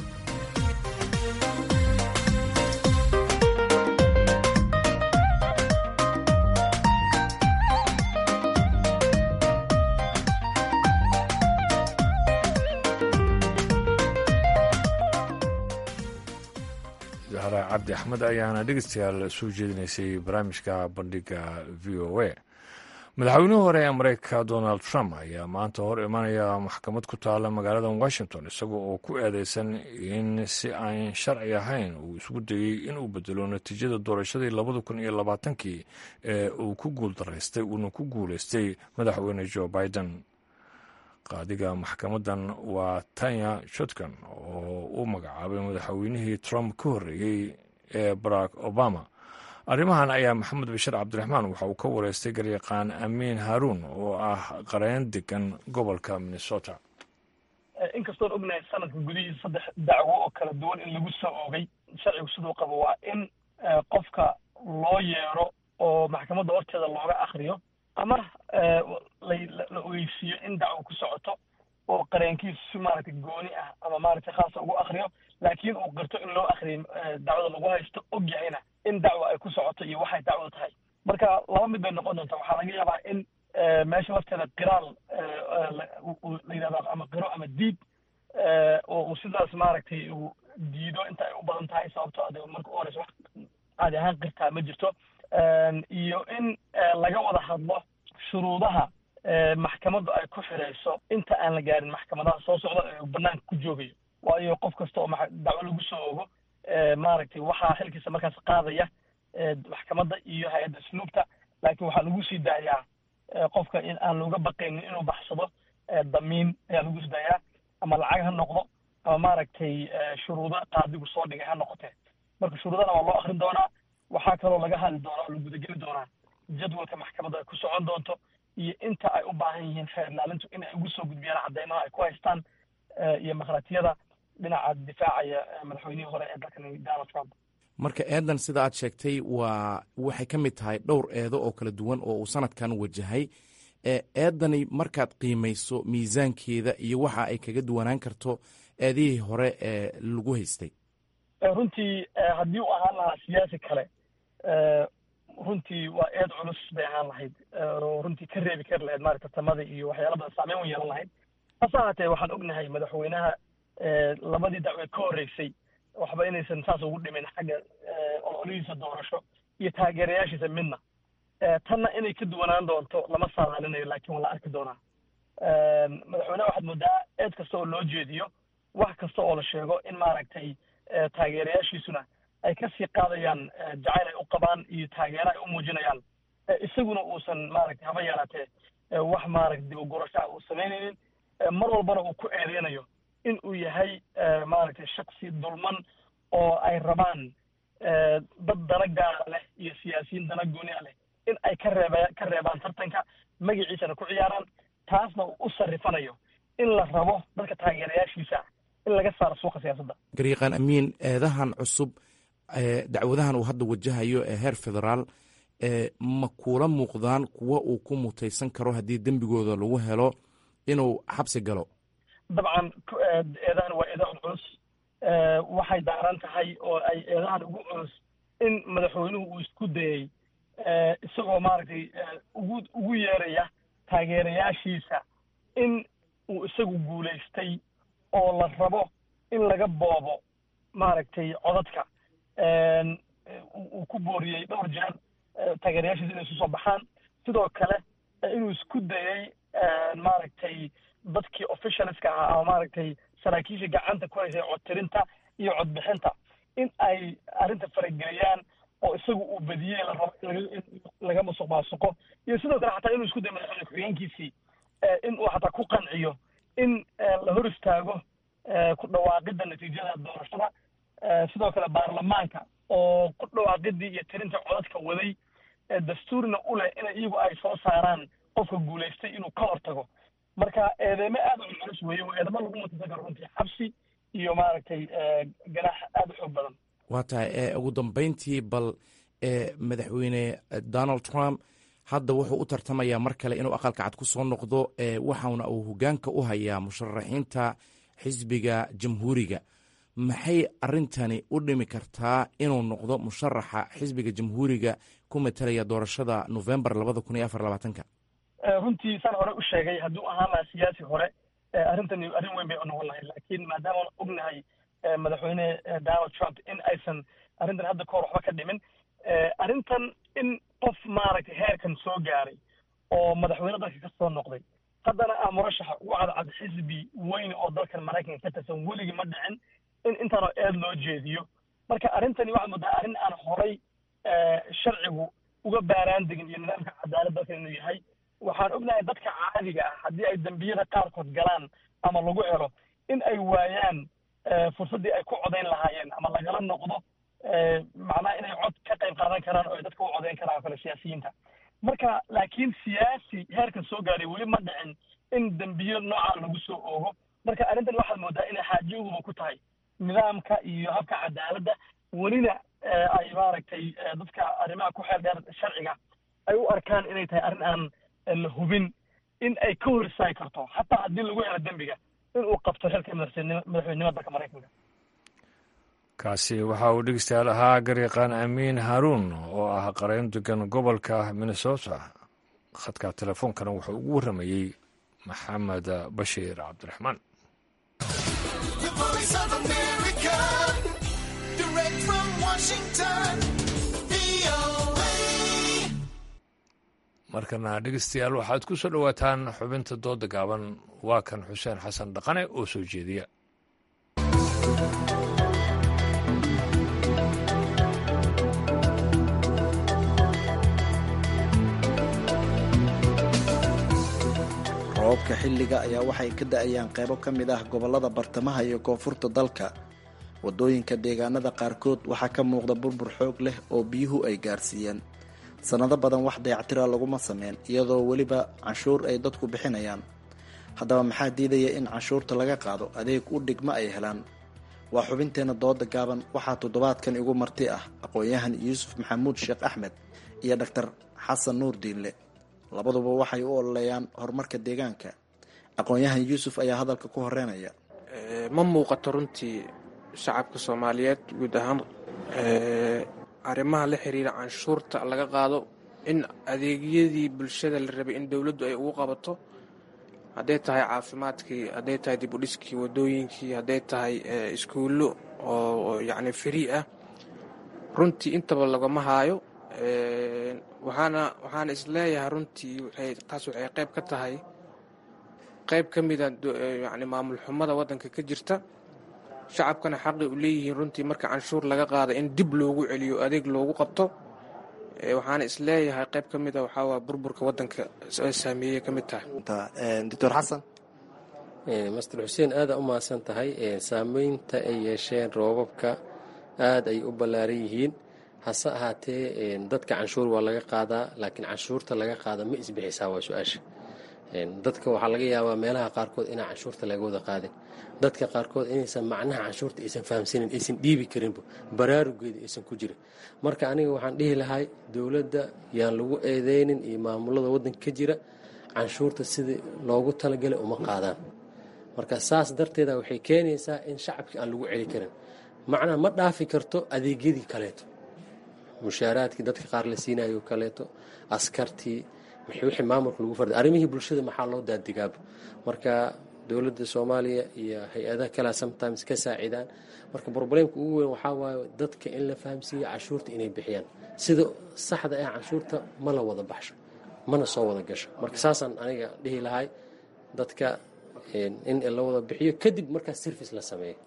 cabdi axmed ayaana dhegeystayaal soo jeedinaysay barnaamijka bandhiga v o a madaxweynihii hore ee mareykanka donald trump ayaa maanta hor imanaya maxkamad ku taala magaalada washington isaga oo ku eedeysan in si aan sharci ahayn uu isugu dayey inuu bedelo natiijada doorashadii labada kun iyo labaatankii ee uu ku guuldaraystay uuna ku guuleystay madaxweyne joe biden qaadiga maxkamadan waa tanya shotkan oo u magacaabay madaxweynihii trump ka horreeyey ee barack obama arrimahan ayaa maxamed bashir cabdiraxmaan waxa uu ka wareystay garyaqaan amiin haruun oo ah qareen degan gobolka minnesota inkastoon ognahay sanadka gudihiisa saddex dacwo oo kala duwan in lagu soo oogay sharcigu siduu qabo waa in qofka loo yeero oo maxkamadda horteeda looga akriyo ama la ogeysiiyo in dacwo ku socoto oo qareenkiisu si maaragtay gooni ah ama maaragtay khaasa ugu akriyo laakiin uu qirto in loo akriyo dacwada lagu haysto og yahayna in dacwo ay ku socoto iyo waxay dacwo tahay marka laba mid bay noqon doontaa waxaa laga yaabaa in meesha lafteeda qiraal la yidhahdo ama qiro ama diid oo uu sidaas maaragtay uu diido inta ay u badan tahay sababto ade marka u horeysa wax caadi ahaan qirtaa ma jirto iyo in laga wada hadlo shuruudaha maxkamaddu ay ku xirayso inta aan la gaarin maxkamadaha soo socda ee banaanka ku joogayo waayo qof kasta oo dacwo lagu soo ogo maaragtay waxaa xilkiisa markaas qaadaya maxkamadda iyo hay-adda asluubta laakiin waxaa lagu sii daayaa qofka in aan looga baqaynin inuu baxsado damiin ayaa lagu sii daayaa ama lacag ha noqdo ama maaragtay shuruudo qaadigu soo dhigay ha noqotee marka shuruudana waa loo akrin doonaa waxaa kaloo laga hadli doonaa oo la gudageli doonaa jadwalka maxkamadda ay ku socon doonto iyo inta ay u baahan yihiin xeer ilaalintu inay ugu soo gudbiyaan cadeymaha ay ku haystaan iyo makratiyada dhinaca difaacaya madaxweynihii hore ee dalkan donald trump marka eedan sida aad sheegtay waa waxay ka mid tahay dhowr eedo oo kala duwan oo uu sanadkan wajahay eedani markaad qiimayso miisaankeeda iyo waxa ay kaga duwanaan karto eedihii hore ee lagu haystay runtii haddii uu ahaan lahaa siyaasi kale runtii waa eed culus bay ahaan lahayd oo runtii ka reebi kari lahayd maarata tartamada iyo waxyaala badan saameyn u yeelan lahayd hase ahaatee waxaan ognahay madaxweynaha labadii dacweed ka horreysay waxba inaysan saas ugu dhimin xagga ololihiisa doorasho iyo taageerayaashiisa midna tanna inay ka duwanaan doonto lama saadaalinayo laakiin waa la arki doonaa madaxweyneha waxaad moodaa eed kasta oo loo jeediyo wax kasta oo la sheego in maaragtay taageerayaashiisuna ay kasii qaadayaan jacayl ay u qabaan iyo taageero ay u muujinayaan isaguna uusan maaragtay haba yaraatee wax maaragta dib u gurasho ah uu samaynaynin mar walbana uu ku eedeynayo in uu yahay maaragtay shaksi dulman oo ay rabaan dad dana gaara leh iyo siyaasiyiin dana gooni a leh in ay ka reeba ka reebaan tartanka magaciisana ku ciyaaraan taasna uu u sarrifanayo in la rabo dadka taageerayaashiisa in laga saaro suuqa siyaasadda garyaqaan amiin eedahan cusub dacwadahan uu hadda wajahayo ee heer federaal ma kuula muuqdaan kuwa uu ku mutaysan karo haddii dembigooda lagu helo inuu xabsi galo dabcan eedahan waa eedahan culus waxay daaran tahay oo ay eedahan ugu culus in madaxweynuhu uu isku dayey isagoo maaragtay ugu ugu yeeraya taageerayaashiisa in uu isagu guulaystay oo la rabo in laga boobo maaragtay codadka uu ku booriyey dhowr jeer taageerayaashiisa inay isu soo baxaan sidoo kale inuu isku dayey maaragtay dadkii officialska ahaa ama maaragtay saraakiisha gacanta ku haysay codtirinta iyo codbixinta in ay arrinta farageliyaan oo isagu uu badiyey la rabo in laga musuq maasuqo iyo sidoo kale xataa inuu isku dayo madaxweyne ku-xigeenkiisii in uu xataa ku qanciyo in la hor istaago ku dhawaaqidda natiijada doorashada sidoo kale baarlamaanka oo ku dhawaaqidii iyo tirinta codadka waday dastuurna u leh in iyagu ay soo saaraan qofka guulaystay inuu ka hortago marka eedeymo aad u culus weeye waa eedamo lagu mutaysan karo runtii xabsi iyo maaragtay ganaax aada u xoog badan waa tahay ugu dambeyntii bal madaxweyne donald trump hadda wuxuu u tartamayaa mar kale inuu aqalka cad ku soo noqdo waxauna uu hogaanka u hayaa musharaxiinta xisbiga jamhuuriga maxay arintani u dhimi kartaa inuu noqdo musharaxa xisbiga jamhuuriga ku matalaya doorashada novembar labada kun iyo afar labaatanka runtii saan hore u sheegay hadduu ahaan lahaa siyaasi hore arrintani arrin weyn bay u noqon lahayd laakiin maadaama ognahay madaxweyne donald trump in aysan arrintan hadda kahor waxba ka dhimin arrintan in qof maaragtay heerkan soo gaaray oo madaxweyne dalka ka soo noqday haddana ah murashaxa ugu cadcad xisbi weyn oo dalkan maraykanka ka tirsan weligii ma dhicin in intaanoo eed loo jeediyo marka arrintani waxaad moodaa arrin aan horay sharcigu uga baaraan degin iyo nidaamka cadaalad dalkan inuu yahay waxaan ognahay dadka caadiga ah haddii ay dembiyada qaarkood galaan ama lagu helo in ay waayaan fursaddii ay ku codayn lahaayeen ama lagala noqdo macnaha inay cod ka qayb qaadan karaan oo ay dadka u codayn karaan oo kale siyaasiyiinta marka laakiin siyaasi heerkan soo gaaray weli ma dhicin in dembiyo noocaa lagu soo oogo marka arrintan waxaad moodaa inay xaajiyaduba ku tahay nidaamka iyo habka cadaaladda welina ay maaragtay dadka arrimaha ku xeel dheer sharciga ay u arkaan inay tahay arrin aan la hubin in ay ka hor istaagi karto xataa haddii lagu helo dembiga in uu qabto xilka madaxweynenimada dalka maraykanka kaasi waxa uu dhegeystayaal ahaa garyaqaan amiin haruun oo ah qarayn degan gobolka minnesota khadka telefoonkana wuxuu ugu warramayey maxamed bashiir cabdiraxmaan markana dhegeystayaal waxaad ku soo dhowaataan xubinta dooda gaaban waa kan xuseen xasan dhaqane oo soo jeediya roobabka xilliga ayaa waxay ka da-ayaan qaybo ka mid ah gobollada bartamaha iyo koonfurta dalka waddooyinka deegaanada qaarkood waxaa ka muuqda burbur xoog leh oo biyuhu ay gaarsiiyeen sannado badan wax dayactira laguma sameyn iyadoo weliba canshuur ay dadku bixinayaan haddaba maxaa diidaya in canshuurta laga qaado adeeg u dhigma ay helaan waa xubinteenna dooda gaaban waxaa toddobaadkan igu marti ah aqoon-yahan yuusuf maxamuud sheekh axmed iyo dhaktar xasan nuur diinle labaduba waxay u ololeeyaan horumarka deegaanka aqoon-yahan yuusuf ayaa hadalka ku horeynaya ma muuqato runtii shacabka soomaaliyeed guud ahaan arrimaha la xiriira canshuurta laga qaado in adeegyadii bulshada la rabay in dowladdu ay ugu qabato hadday tahay caafimaadkii hadday tahay dib u dhiskii wadooyinkii hadday tahay iskuullo oo yacni free ah runtii intaba lagama haayo waxaana waxaana isleeyahay runtii waxay taas waxay qayb ka tahay qayb ka mida yacni maamul xumada waddanka ka jirta shacabkana xaqi u leeyihiin runtii marka canshuur laga qaada in dib loogu celiyo adeeg loogu qabto waxaana isleeyahay qayb ka mida waxaa waa burburka waddanka saameeyey ka mid tahay doctor xasan master xuseen aada u mahadsan tahay saameynta ay yeesheen roobabka aada ay u ballaaran yihiin hase ahaatee dadka canshuur waa laga qaadaa laakiin canshuurta laga qaada ma isbixisaa waa su-aasha dadka waxaa laga yaabaa meelaha qaarkood inaan canshuurta laga wada qaadin dadka qaarkood inaysan macnaha canshuurta aysan fahamsanin aysan dhiibi karinba baraarugeeda aysan ku jirin marka aniga waxaan dhihi lahay dowladda yaan lagu eedeynin iyo maamulada waddanka ka jira canshuurta sidii loogu talagalay uma qaadaan marka saas darteeda waxay keenaysaa in shacabkii aan lagu celi karin macnaha ma dhaafi karto adeegyadii kaleeto mushaaraadkii dadka qaar la siinayo kaleeto askartii wixii maamulka lagu farday arrimihii bulshada maxaa loo daadigaaba marka dowladda soomaaliya iyo hay-adaha kalea sometimes ka saacidaan marka broblemka ugu weyn waxaa waaye dadka in la fahamsiiyo canshuurta inay bixiyaan sida saxda ah canshuurta ma la wada baxsho mana soo wada gasho marka saasaan aniga dhihi lahay dadka in la wada bixiyo kadib markaas service la sameeyo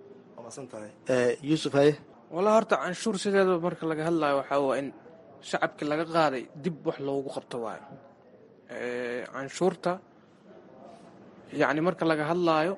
yuusuf haye walla horta canshuur sideeda marka laga hadlayo waxaa waa in shacabki laga qaaday dib wax loogu qabto waayo canshuurta yacni marka laga hadlaayo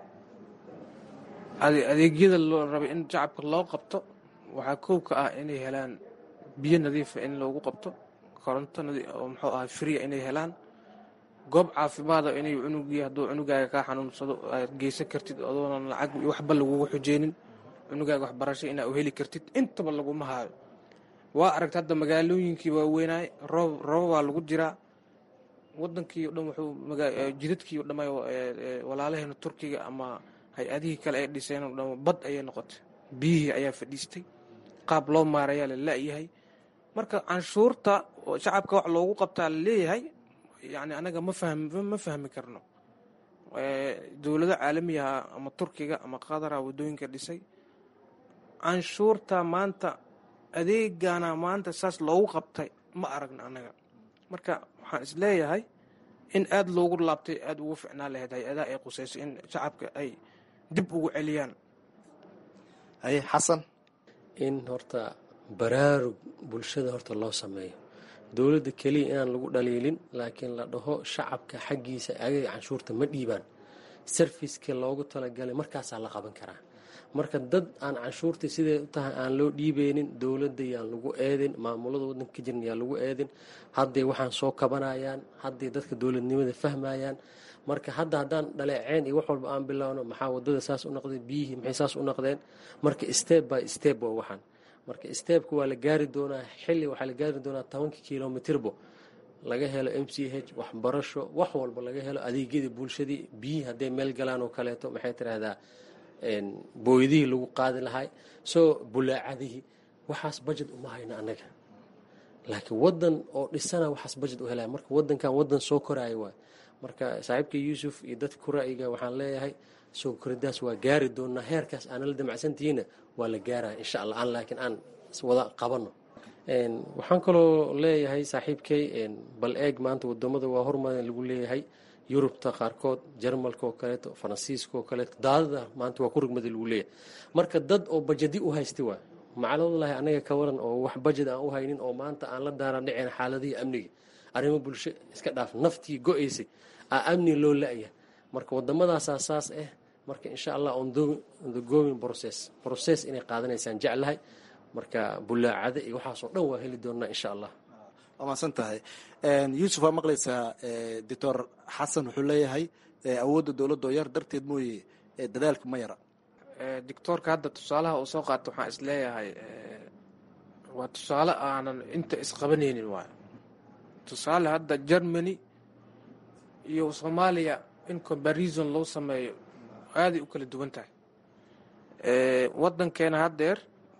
adeegyada loo rabay in shacabka loo qabto waxaa kow ka ah inay helaan biyo nadiifa in loogu qabto koronto oo muxuu ahaa fria inay helaan goob caafimaada inay cunugii hadduu cunugaaga kaa xanuunsado aad geysan kartid adoonan lacag iyo waxba lagugu xujeynin cunugaaga waxbarasho inaa u heli kartid intaba laguma haayo waa aragta hadda magaalooyinkii waaweynaay roob rooba waa lagu jiraa wadankii o dhan wuxuu jidadkii o dhamay walaalaheena turkiga ama hay-adihii kale ay dhiseen o dhan bad ayay noqotay biyihii ayaa fadhiistay qaab loo maarayaa la la-yahay marka canshuurta shacabka wax loogu qabtaa la leeyahay yani anaga ma fahmi ma fahmi karno dowlado caalamiyaha ama turkiga ama qadara waddooyinka dhisay canshuurta maanta adeegana maanta saas loogu qabtay ma aragna anaga marka waxaan isleeyahay in aada loogu laabtay aada ugu ficnaan lahayd hay-adaha ay qusayso in shacabka ay dib ugu celiyaan haye xasan in horta baraarug bulshada horta loo sameeyo dowladda keliya inaan lagu dhaliilin laakiin la dhaho shacabka xaggiisa agaga canshuurta ma dhiibaan sarfiska loogu talagalay markaasaa la qaban karaa marka dad aan canshuurta siday u tahay aan loo dhiibeynin dowladda yaan lagu eedin maamulada waddanka ka jiran yaan lagu eedin hadday waxaan soo kabanayaan hadday dadka dowladnimada fahmayaan marka hadda haddaan dhaleeceen iyo wax walba aan bilowno maxaa wadada saas u noqday biyihii maxay saas u noqdeen marka step by step waa waxaan marka stebka waa la gaari doonaa xilli waxaa la gaari doonaa tobankii kilomitirbo laga helo m c h waxbarasho wax walba laga helo adeegyadii bulshadii biyihii hadday meel galaan oo kaleeto maxay tiraahdaa booydihii lagu qaadi lahay soo bulaacadihii waxaas bajet uma hayno annaga laakiin wadan oo dhisana waxaas bajet u helaya marka wadankan wadan soo koraayo waay marka saaxiibka yuusuf iyo dadka ku ra'yiga waxaan leeyahay soo koridaas waa gaari doonaa heerkaas aana la damacsantihiina waa la gaaraya insha allah aan laakiin aan wada qabano waxaan kaloo leeyahay saaxiibkay bal eeg maanta wadamada waa hormarin lagu leeyahay yurubta qaarkood jarmalka oo kaleeto faransiiska oo kaleeto daadada maanta waa ku rugmada lagu leeyahay marka dad oo bajadi u haysta waa macaladallahi anaga ka waran oo wax bajad aan u haynin oo maanta aan la daaran dhicin xaaladihii amniga arrimo bulsho iska dhaaf naftii go-aysay aa amni loo la-ya marka waddamadaasaa saas ah marka insha allah on the going process process inay qaadanaysaan jeclahay marka bulaacada iyo waxaasoo dhan waa heli doonaa insha allah waa mahadsan tahay yuusuf waa maqlaysaa doctor xasan wuxuu leeyahay awoodda dowladda oo yar darteed mooye dadaalka ma yara doctoorka hadda tusaalaha uu soo qaato waxaan is leeyahay waa tusaale aanan inta isqabanaynin waayo tusaale hadda germany iyo soomaaliya in comparison loo sameeyo aaday u kala duwan tahay wadankeena haddeer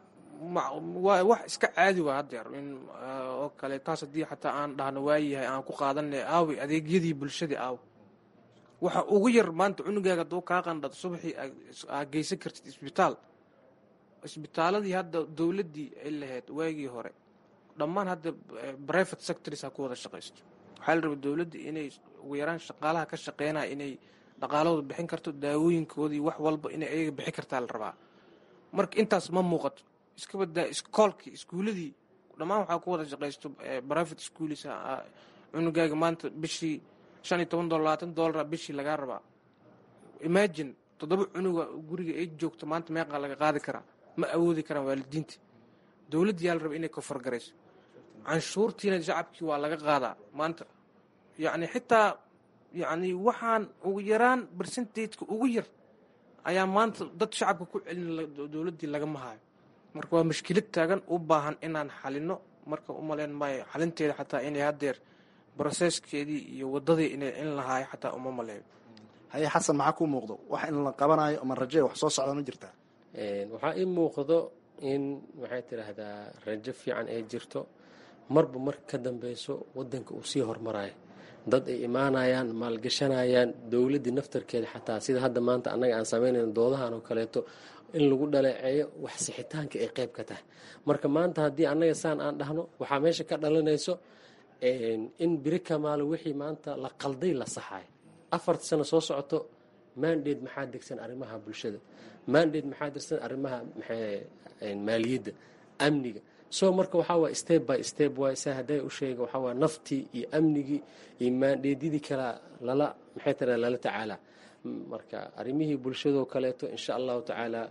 waa wax iska caadi waa haddeer in oo kale taas haddii xataa aan dhahno waayahay aan ku qaadanay aawi adeegyadii bulshadii aaw waxa ugu yar maanta cunugaaga hadduu kaa qandhado subaxii aa geysan kartid isbitaal isbitaaladii hadda dowladdii ay lahayd waagii hore dhammaan hadda private sectors ha ku wada shaqaysto waxaa la rabay dowladda inay ugu yaraan shaqaalaha ka shaqeynaya inay dhaqaalahooda bixin karto daawooyinkoodii wax walba inay ayaga bixin kartaa la rabaa marka intaas ma muuqato iska badaa iskoolkii iskuuladii dhammaan waxaa ku wada shaqaysto private schools cunugaaga maanta bishii shan iyo toban dolar labaatan dolara bishii lagaa rabaa imagine toddoba cunuga guriga ay joogto maanta meeqaa laga qaadi karaa ma awoodi karaan waalidiinta dowladda yaa la raba inay kofargarayso canshuurtiina shacabkii waa laga qaadaa maanta yacni xitaa yacni waxaan ugu yaraan bersentateka ugu yar ayaa maanta dad shacabka ku celin dowladdii lagama hayo marka waa mashkilad taagan u baahan inaan xalino marka u malayn maayo xalinteeda xataa inay haddeer broseskeedii iyo waddadii inay in lahaayo xataa uma maleeyo haye xasan maxaa kuu muuqdo wax in la qabanayo ama raje wax soo socda ma jirtaa waxaa ii muuqdo in maxay tidhaahdaa rajo fiican ay jirto marba marka ka dambeyso wadanka uu sii hormarayo dad ay imaanayaan maalgashanayaan dowladdii naftarkeeda xataa sida hadda maanta annaga aan samaynayn doodahan oo kaleeto in lagu dhaleeceeyo wax sixitaanka ay qayb ka tahay marka maanta haddii annaga saan aan dhahno waxaa meesha ka dhalanayso in biri kamaalo wixii maanta la qalday la saxayo afarta sano soo socoto mandate maxaa degsan arrimaha bulshada mandate maxaa degsan arrimaha maaliyadda amniga so marka waxaa waay step by step waay sa hadday u sheega waxaa waay naftii iyo amnigii iyo maandheedyadii kala lala maxay tira lala tacaalaa marka arrimihii bulshadoo kaleeto insha allahu tacaala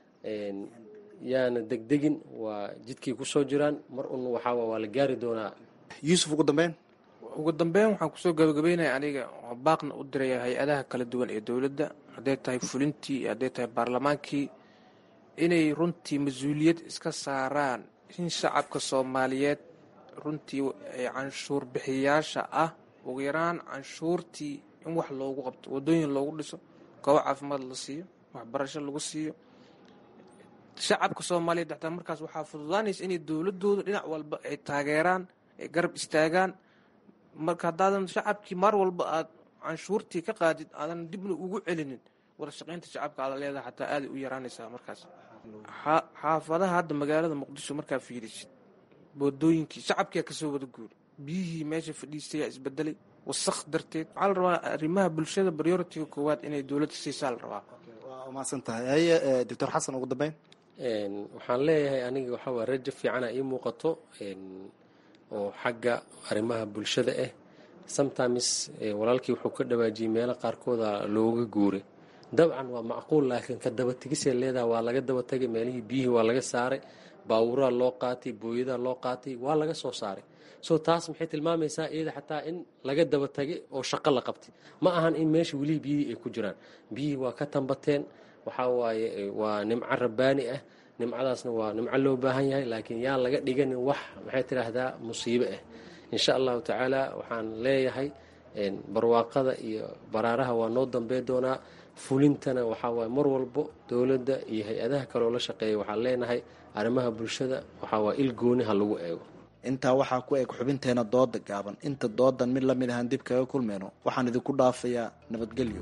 yaana degdegin waa jidkii kusoo jiraan mar un waxaa waa la gaari doonaa yuusuf ugu dambeyn ugu dambeyn waxaan kusoo gabagabeynaya aniga oo baaqna u diraya hay-adaha kala duwan ee dowladda hadday tahay fulintii iyo hadday tahay baarlamaankii inay runtii mas-uuliyad iska saaraan in shacabka soomaaliyeed runtii canshuur bixiyaasha ah ugu yaraan canshuurtii in wax loogu qabto waddooyin loogu dhiso goobo caafimaad la siiyo waxbarasho lagu siiyo shacabka soomaaliyeed xataa markaas waxaa fududaanaysa inay dowladooda dhinac walba ay taageeraan ay garab istaagaan marka haddaadan shacabkii mar walba aad canshuurtii ka qaadid aadan dibna ugu celinin wada shaqaynta shacabka aada leedaha xataa aaday u yaraanaysaa markaas xaafadaha hadda magaalada muqdisho markaa fiirisid wadooyinkii shacabkia kasoo wada guuri biyihii meesha fadhiistayaa isbedelay wasaq darteed waxaa la rabaa arrimaha bulshada prioritiga koowaad inay dowladda siisaa la rabaa waa umahadsan tahay haye doctor xasan ugu dambeyn waxaan leeyahay aniga waxaa waa rajo fiicana ii muuqato oo xagga arrimaha bulshada ah sometimes walaalkii wuxuu ka dhawaajiyey meelo qaarkooda looga guuray dabcan waa macquul laakiin ka dabategisay leedaha waa laga daba tegay meelihii biyihii waa laga saaray baawuraa loo qaatay booyadaa loo qaatay waa laga soo saaray so taas maxay tilmaamaysaa iyada xataa in laga daba tegay oo shaqo la qabtay ma ahan in meesha welihii biyihii ay ku jiraan biyihii waa ka tambateen waxaa waaye waa nimco rabbaani ah nimcadaasna waa nimco loo baahan yahay laakiin yaan laga dhiganin wax maxay tidhaahdaa musiibo ah insha allahu tacaala waxaan leeyahay barwaaqada iyo baraaraha waa noo dambey doonaa fulintana waxaa waaye mar walbo dowladda iyo hay-adaha kaleoo la shaqeeya waxaan leenahay arrimaha bulshada waxaa waa il gooni ha lagu eego intaa waxaa ku eg xubinteena dooda gaaban inta doodan mid lamid ahaan dib kaga kulmeyno waxaan idinku dhaafayaa nabadgelyo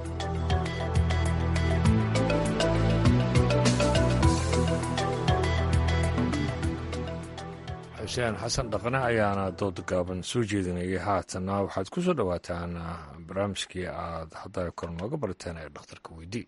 xuseen xasan dhaqne ayaana dooda gaaban soo jeedinayay haatanna waxaad ku soo dhowaataan barnaamijkii aad hadda kor nooga barateen ee dhakhtarka weydii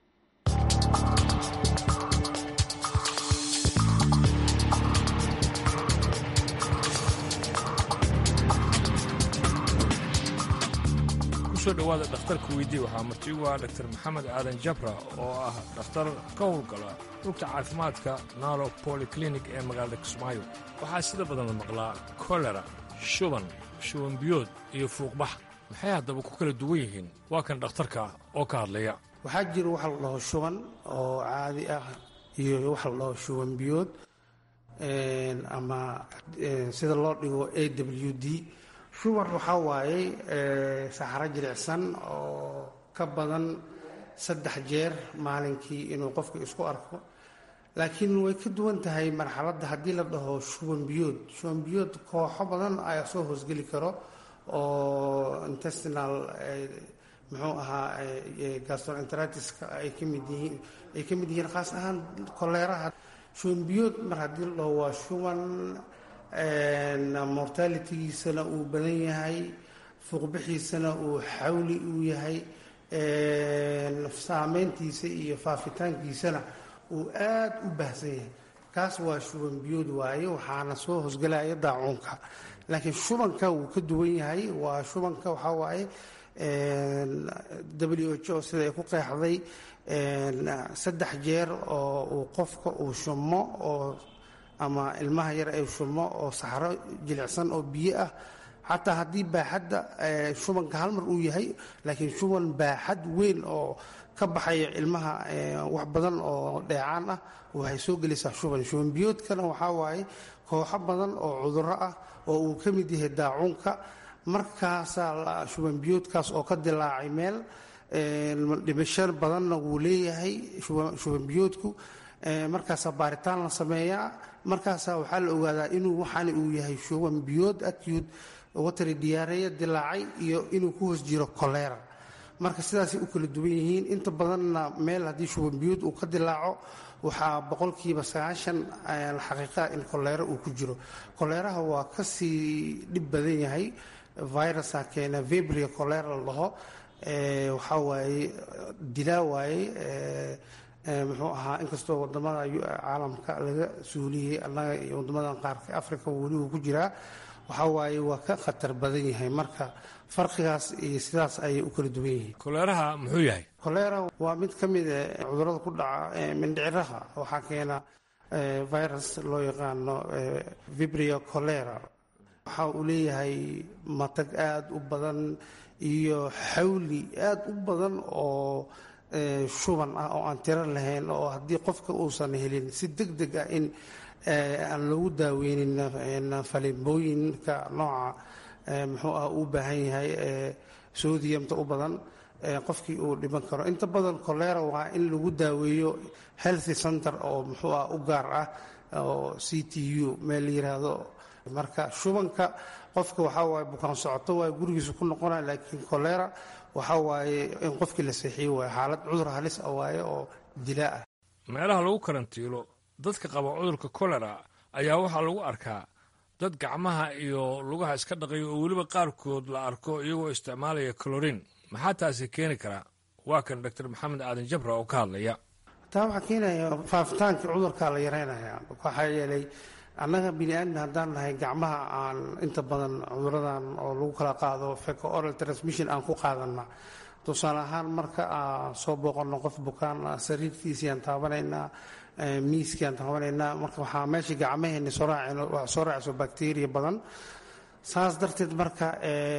kusoo dhowaada dhakhtarka weydii waxaa marti ugu ah dr maxamed aadan jabra oo ah dhakhtar ka howlgala rugta caafimaadka naalo polyclinik ee magaalada kismaayo waxaa sida badan la maqlaa kolera shuban shuban biyood iyo fuuqbax maxay haddaba ku kala duwan yihiin waa kan dhakhtarka oo ka hadlaya waxaa jira waxa la dhaho shuban oo caadi ah iyo waxa la dhaho shuban biyood ama sida loo dhigo a w d shuban waxaa waaye saxaro jilicsan oo ka badan saddex jeer maalinkii inuu qofka isku arko laakiin way ka duwan tahay marxaladda haddii la dhaho shuban biyood shuban biyood kooxo badan ayaa soo hoosgeli karo oo intestinal muxuu ahaa gastroenteritiska ay ka mid yihiin ay ka mid yihiin khaas ahaan koleeraha shubanbiyood mar haddii loo waa shuban mortalitygiisana uu badan yahay fuuqbixiisana uu xawli uu yahay saameyntiisa iyo faafitaankiisana uu aad u baahsan yahay kaas waa shuban biyood waaye waxaana soo hosgelaya daacuunka laakiin shubanka wuu ka duwan yahay waa shubanka waxaa waaye w h o sida ay ku qeexday saddex jeer oo uu qofka uu shumo oo ama ilmaha yar ay shumo oo saxro jilicsan oo biyo ah xataa haddii baaxadda shubanka hal mar uu yahay laakiin shuban baaxad weyn oo ka baxaya ilmaha wax badan oo dheecaan ah waxay soo gelaysaa shuban shuban biyoodkana waxaa waaye kooxo badan oo cudurro ah oo uu ka mid yahay daacuunka markaasaa shuban biyoodkaas oo ka dilaacay meel dhimasho badanna wuu leeyahay shuban biyoodku markaasaa baaritaan la sameeyaa markaasaa waxaa la ogaadaa inuu waxaani uu yahay shuban biyood acute watari diyaareeya dilaacay iyo inuu ku hoos jiro kolera marka sidaasay u kala duwan yihiin inta badanna meel haddii shuban biyood uu ka dilaaco waxaa boqolkiiba sagaashan xaqiiqaa in koleero uu ku jiro koleeraha waa kasii dhib badan yahay virusa keena vebria kolera la dhaho waxaa waaye dilaa waaye muxuu ahaa inkastoo wadamada caalamka laga suuliyey annaga iyo wadamadan qaarka africa weli uu ku jiraa waxaa waaye waa ka khatar badan yahay marka farqigaas iyo sidaas ayay u kala duwan yihiin koleeraha muxuu yahay kolera waa mid ka mid a cudurada ku dhaca mindhiciraha waxaa keena virus loo yaqaano vibrio colera waxa uu leeyahay matag aada u badan iyo xawli aada u badan oo shuban ah oo aan tiro lahayn oo haddii qofka uusan helin si deg deg ah in aan loogu daaweynin falimbooyinka nooca muxuu ah uu baahan yahay sodiyamta u badan qofkii uu dhiban karo inta badan kolera waa in lagu daaweeyo healthy center oo muxuu ah u gaar ah oo c t u meel la yiraahdo marka shubanka qofka waxaa waaye bukaan socoto waaye gurigiisa ku noqonaya laakiin kolera waxaa waaye in qofkii la seexiyo waaye xaalad cudur halis ah waaye oo dilaa ah meelaha lagu karantiilo dadka qaba cudurka kolera ayaa waxaa lagu arkaa dad gacmaha iyo lugaha iska dhaqaya oo weliba qaarkood la arko iyagoo isticmaalaya colorin maxaa taasi keeni karaa waa kan doctor maxamed aadan jabra oo ka hadlaya taa waxaa keenaya faafitaankii cudurkaa la yareynaya waxaa yeelay annaga bini aadmi haddaan nahay gacmaha aan inta badan cuduradan oo lagu kala qaado feco oral transmission aan ku qaadana tusaale ahaan marka aan soo booqanno qof bukaan sariirtiisii aan taabanaynaa miiskii aan taabanaynaa marka waxaa meesha gacmaheeni soo raacayso bacteria badan saas darteed marka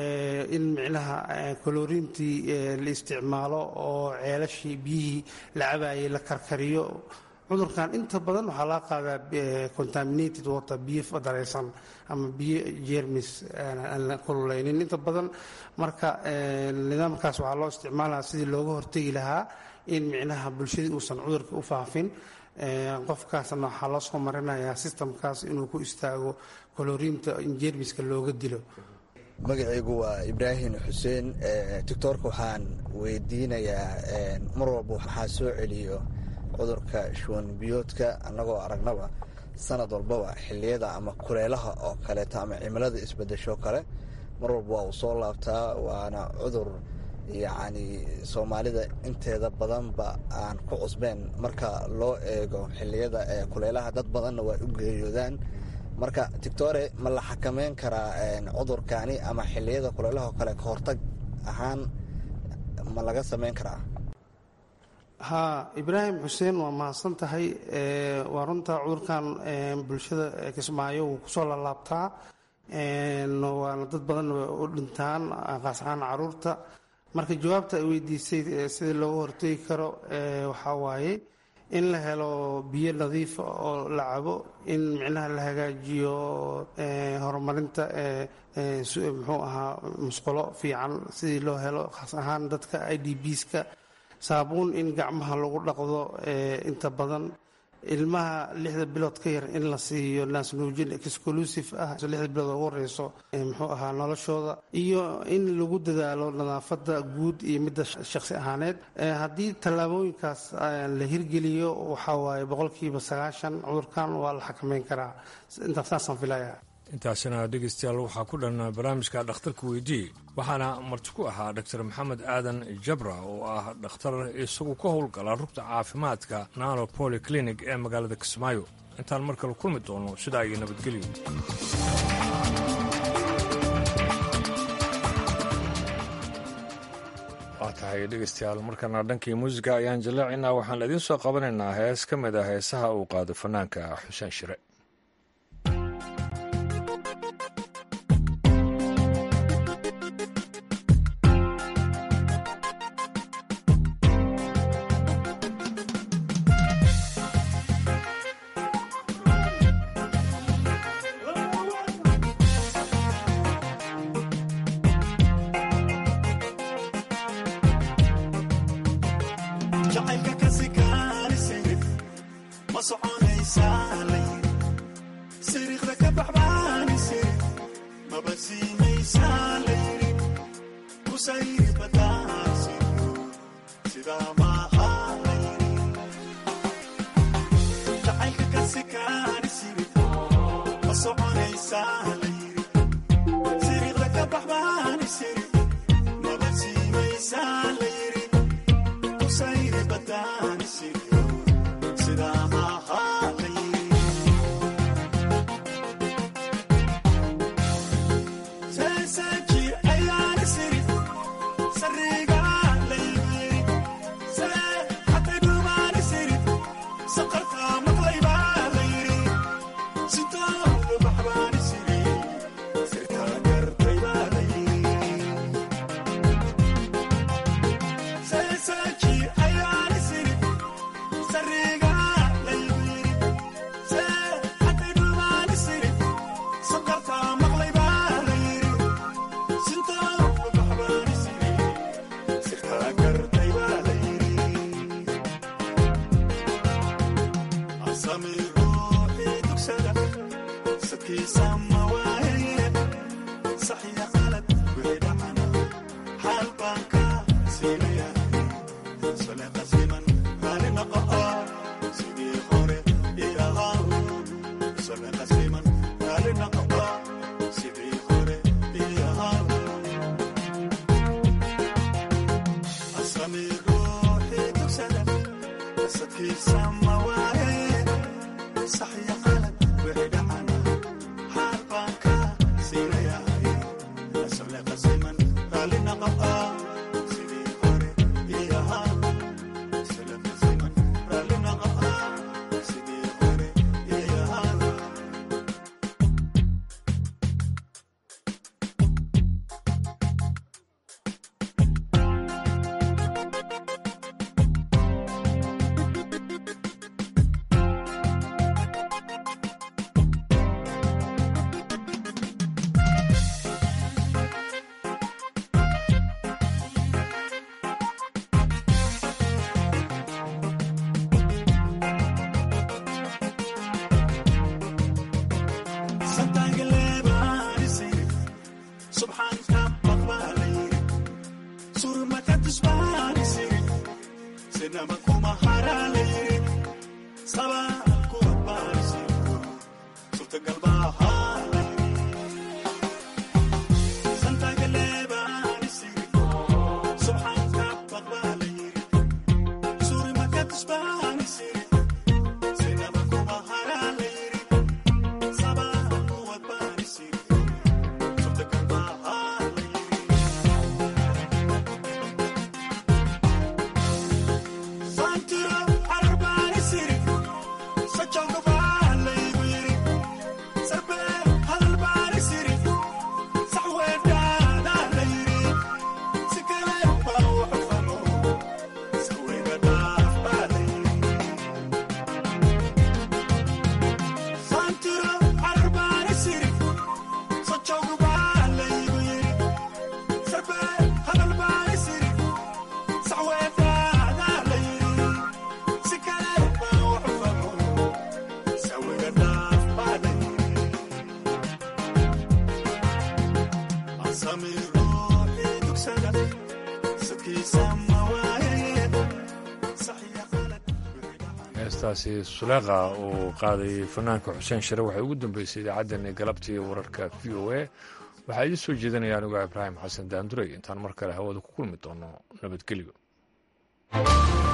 in micnaha koloriintii la isticmaalo oo ceelashii biyihii la cabaayay la karkariyo cudurkan inta badan waxaa laga qaadaa contaminated water biyo fadaraysan ama biyo jermis aan la kululeynin inta badan marka nidaamkaas waxaa loo isticmaalaa sidii looga hortegi lahaa in micnaha bulshadii uusan cudurka u faafin qofkaasna waxaa loo soo marinayaa sistamkaas inuu ku istaago koloriinta in jermiska looga dilo magacaygu waa ibraahim xuseen doctoorka waxaan weydiinayaa mar walba waxaa soo celiyo cudurka shuwan biyoodka annagoo aragnaba sanad walbaba xilliyada ama kuleelaha oo kaleeto ama cimilada isbedesho kale mar walba waa uu soo laabtaa waana cudur yacni soomaalida inteeda badanba aan ku cusbeen marka loo eego xilliyada ee kuleelaha dad badanna waa u geeriyoodaan marka doctore ma la xakameyn karaa cudurkani ama xilliyada kuleelaha oo kale ka hortag ahaan ma laga sameyn karaa haa ibraahim xuseen waa mahadsan tahay waa runta cudurkan bulshada kismaayo wuu kusoo lalaabtaa waana dad badan u dhintaan qaas ahaan caruurta marka jawaabta ay weydiisay sida looga hortegi karo waxaa waaye in la helo biyo nadiifa oo la cabo in micnaha la hagaajiyo horumarinta muxuu ahaa musqulo fiican sidii loo helo khaas ahaan dadka i d bska saabuun in gacmaha lagu dhaqdo inta badan ilmaha lixda bilood ka yar in la siiyo naasnuujin exclusive ah lixda bilood ugu horeyso muxuu ahaa noloshooda iyo in lagu dadaalo nadaafada guud iyo midda shaqsi ahaaneed haddii tallaabooyinkaas la hirgeliyo waxaa waaye boqolkiiba sagaashan cudurkan waa la xakameyn karaa intaasaan filaya intaasina dhegeystayaal waxaa ku dhan barnaamijka dhakhtarka weydii waxaana marti ku ahaa dor maxamed aadan jabra oo ah dhakhtar isagu ka howlgala rugta caafimaadka nano poly clinic ee magaalada kismaayo intaan mar kale kulmi doono sidaa iyo nabadgelyo waa tahay dhegeystayaal markana dhankii muusiga ayaan jallaacaynaa waxaan idiin soo qabanaynaa hees ka mid a heesaha uu qaado fanaanka xuseen shire Sarbe heestaasi suleeqa uu qaaday fanaanka xuseen share waxay ugu dambeysay idaacaddani galabtii wararka v o a waxaa idiin soo jeedinaya anigo ibraahim xasan daanduray intaan mar kale hawada ku kulmi doono nabadgelyo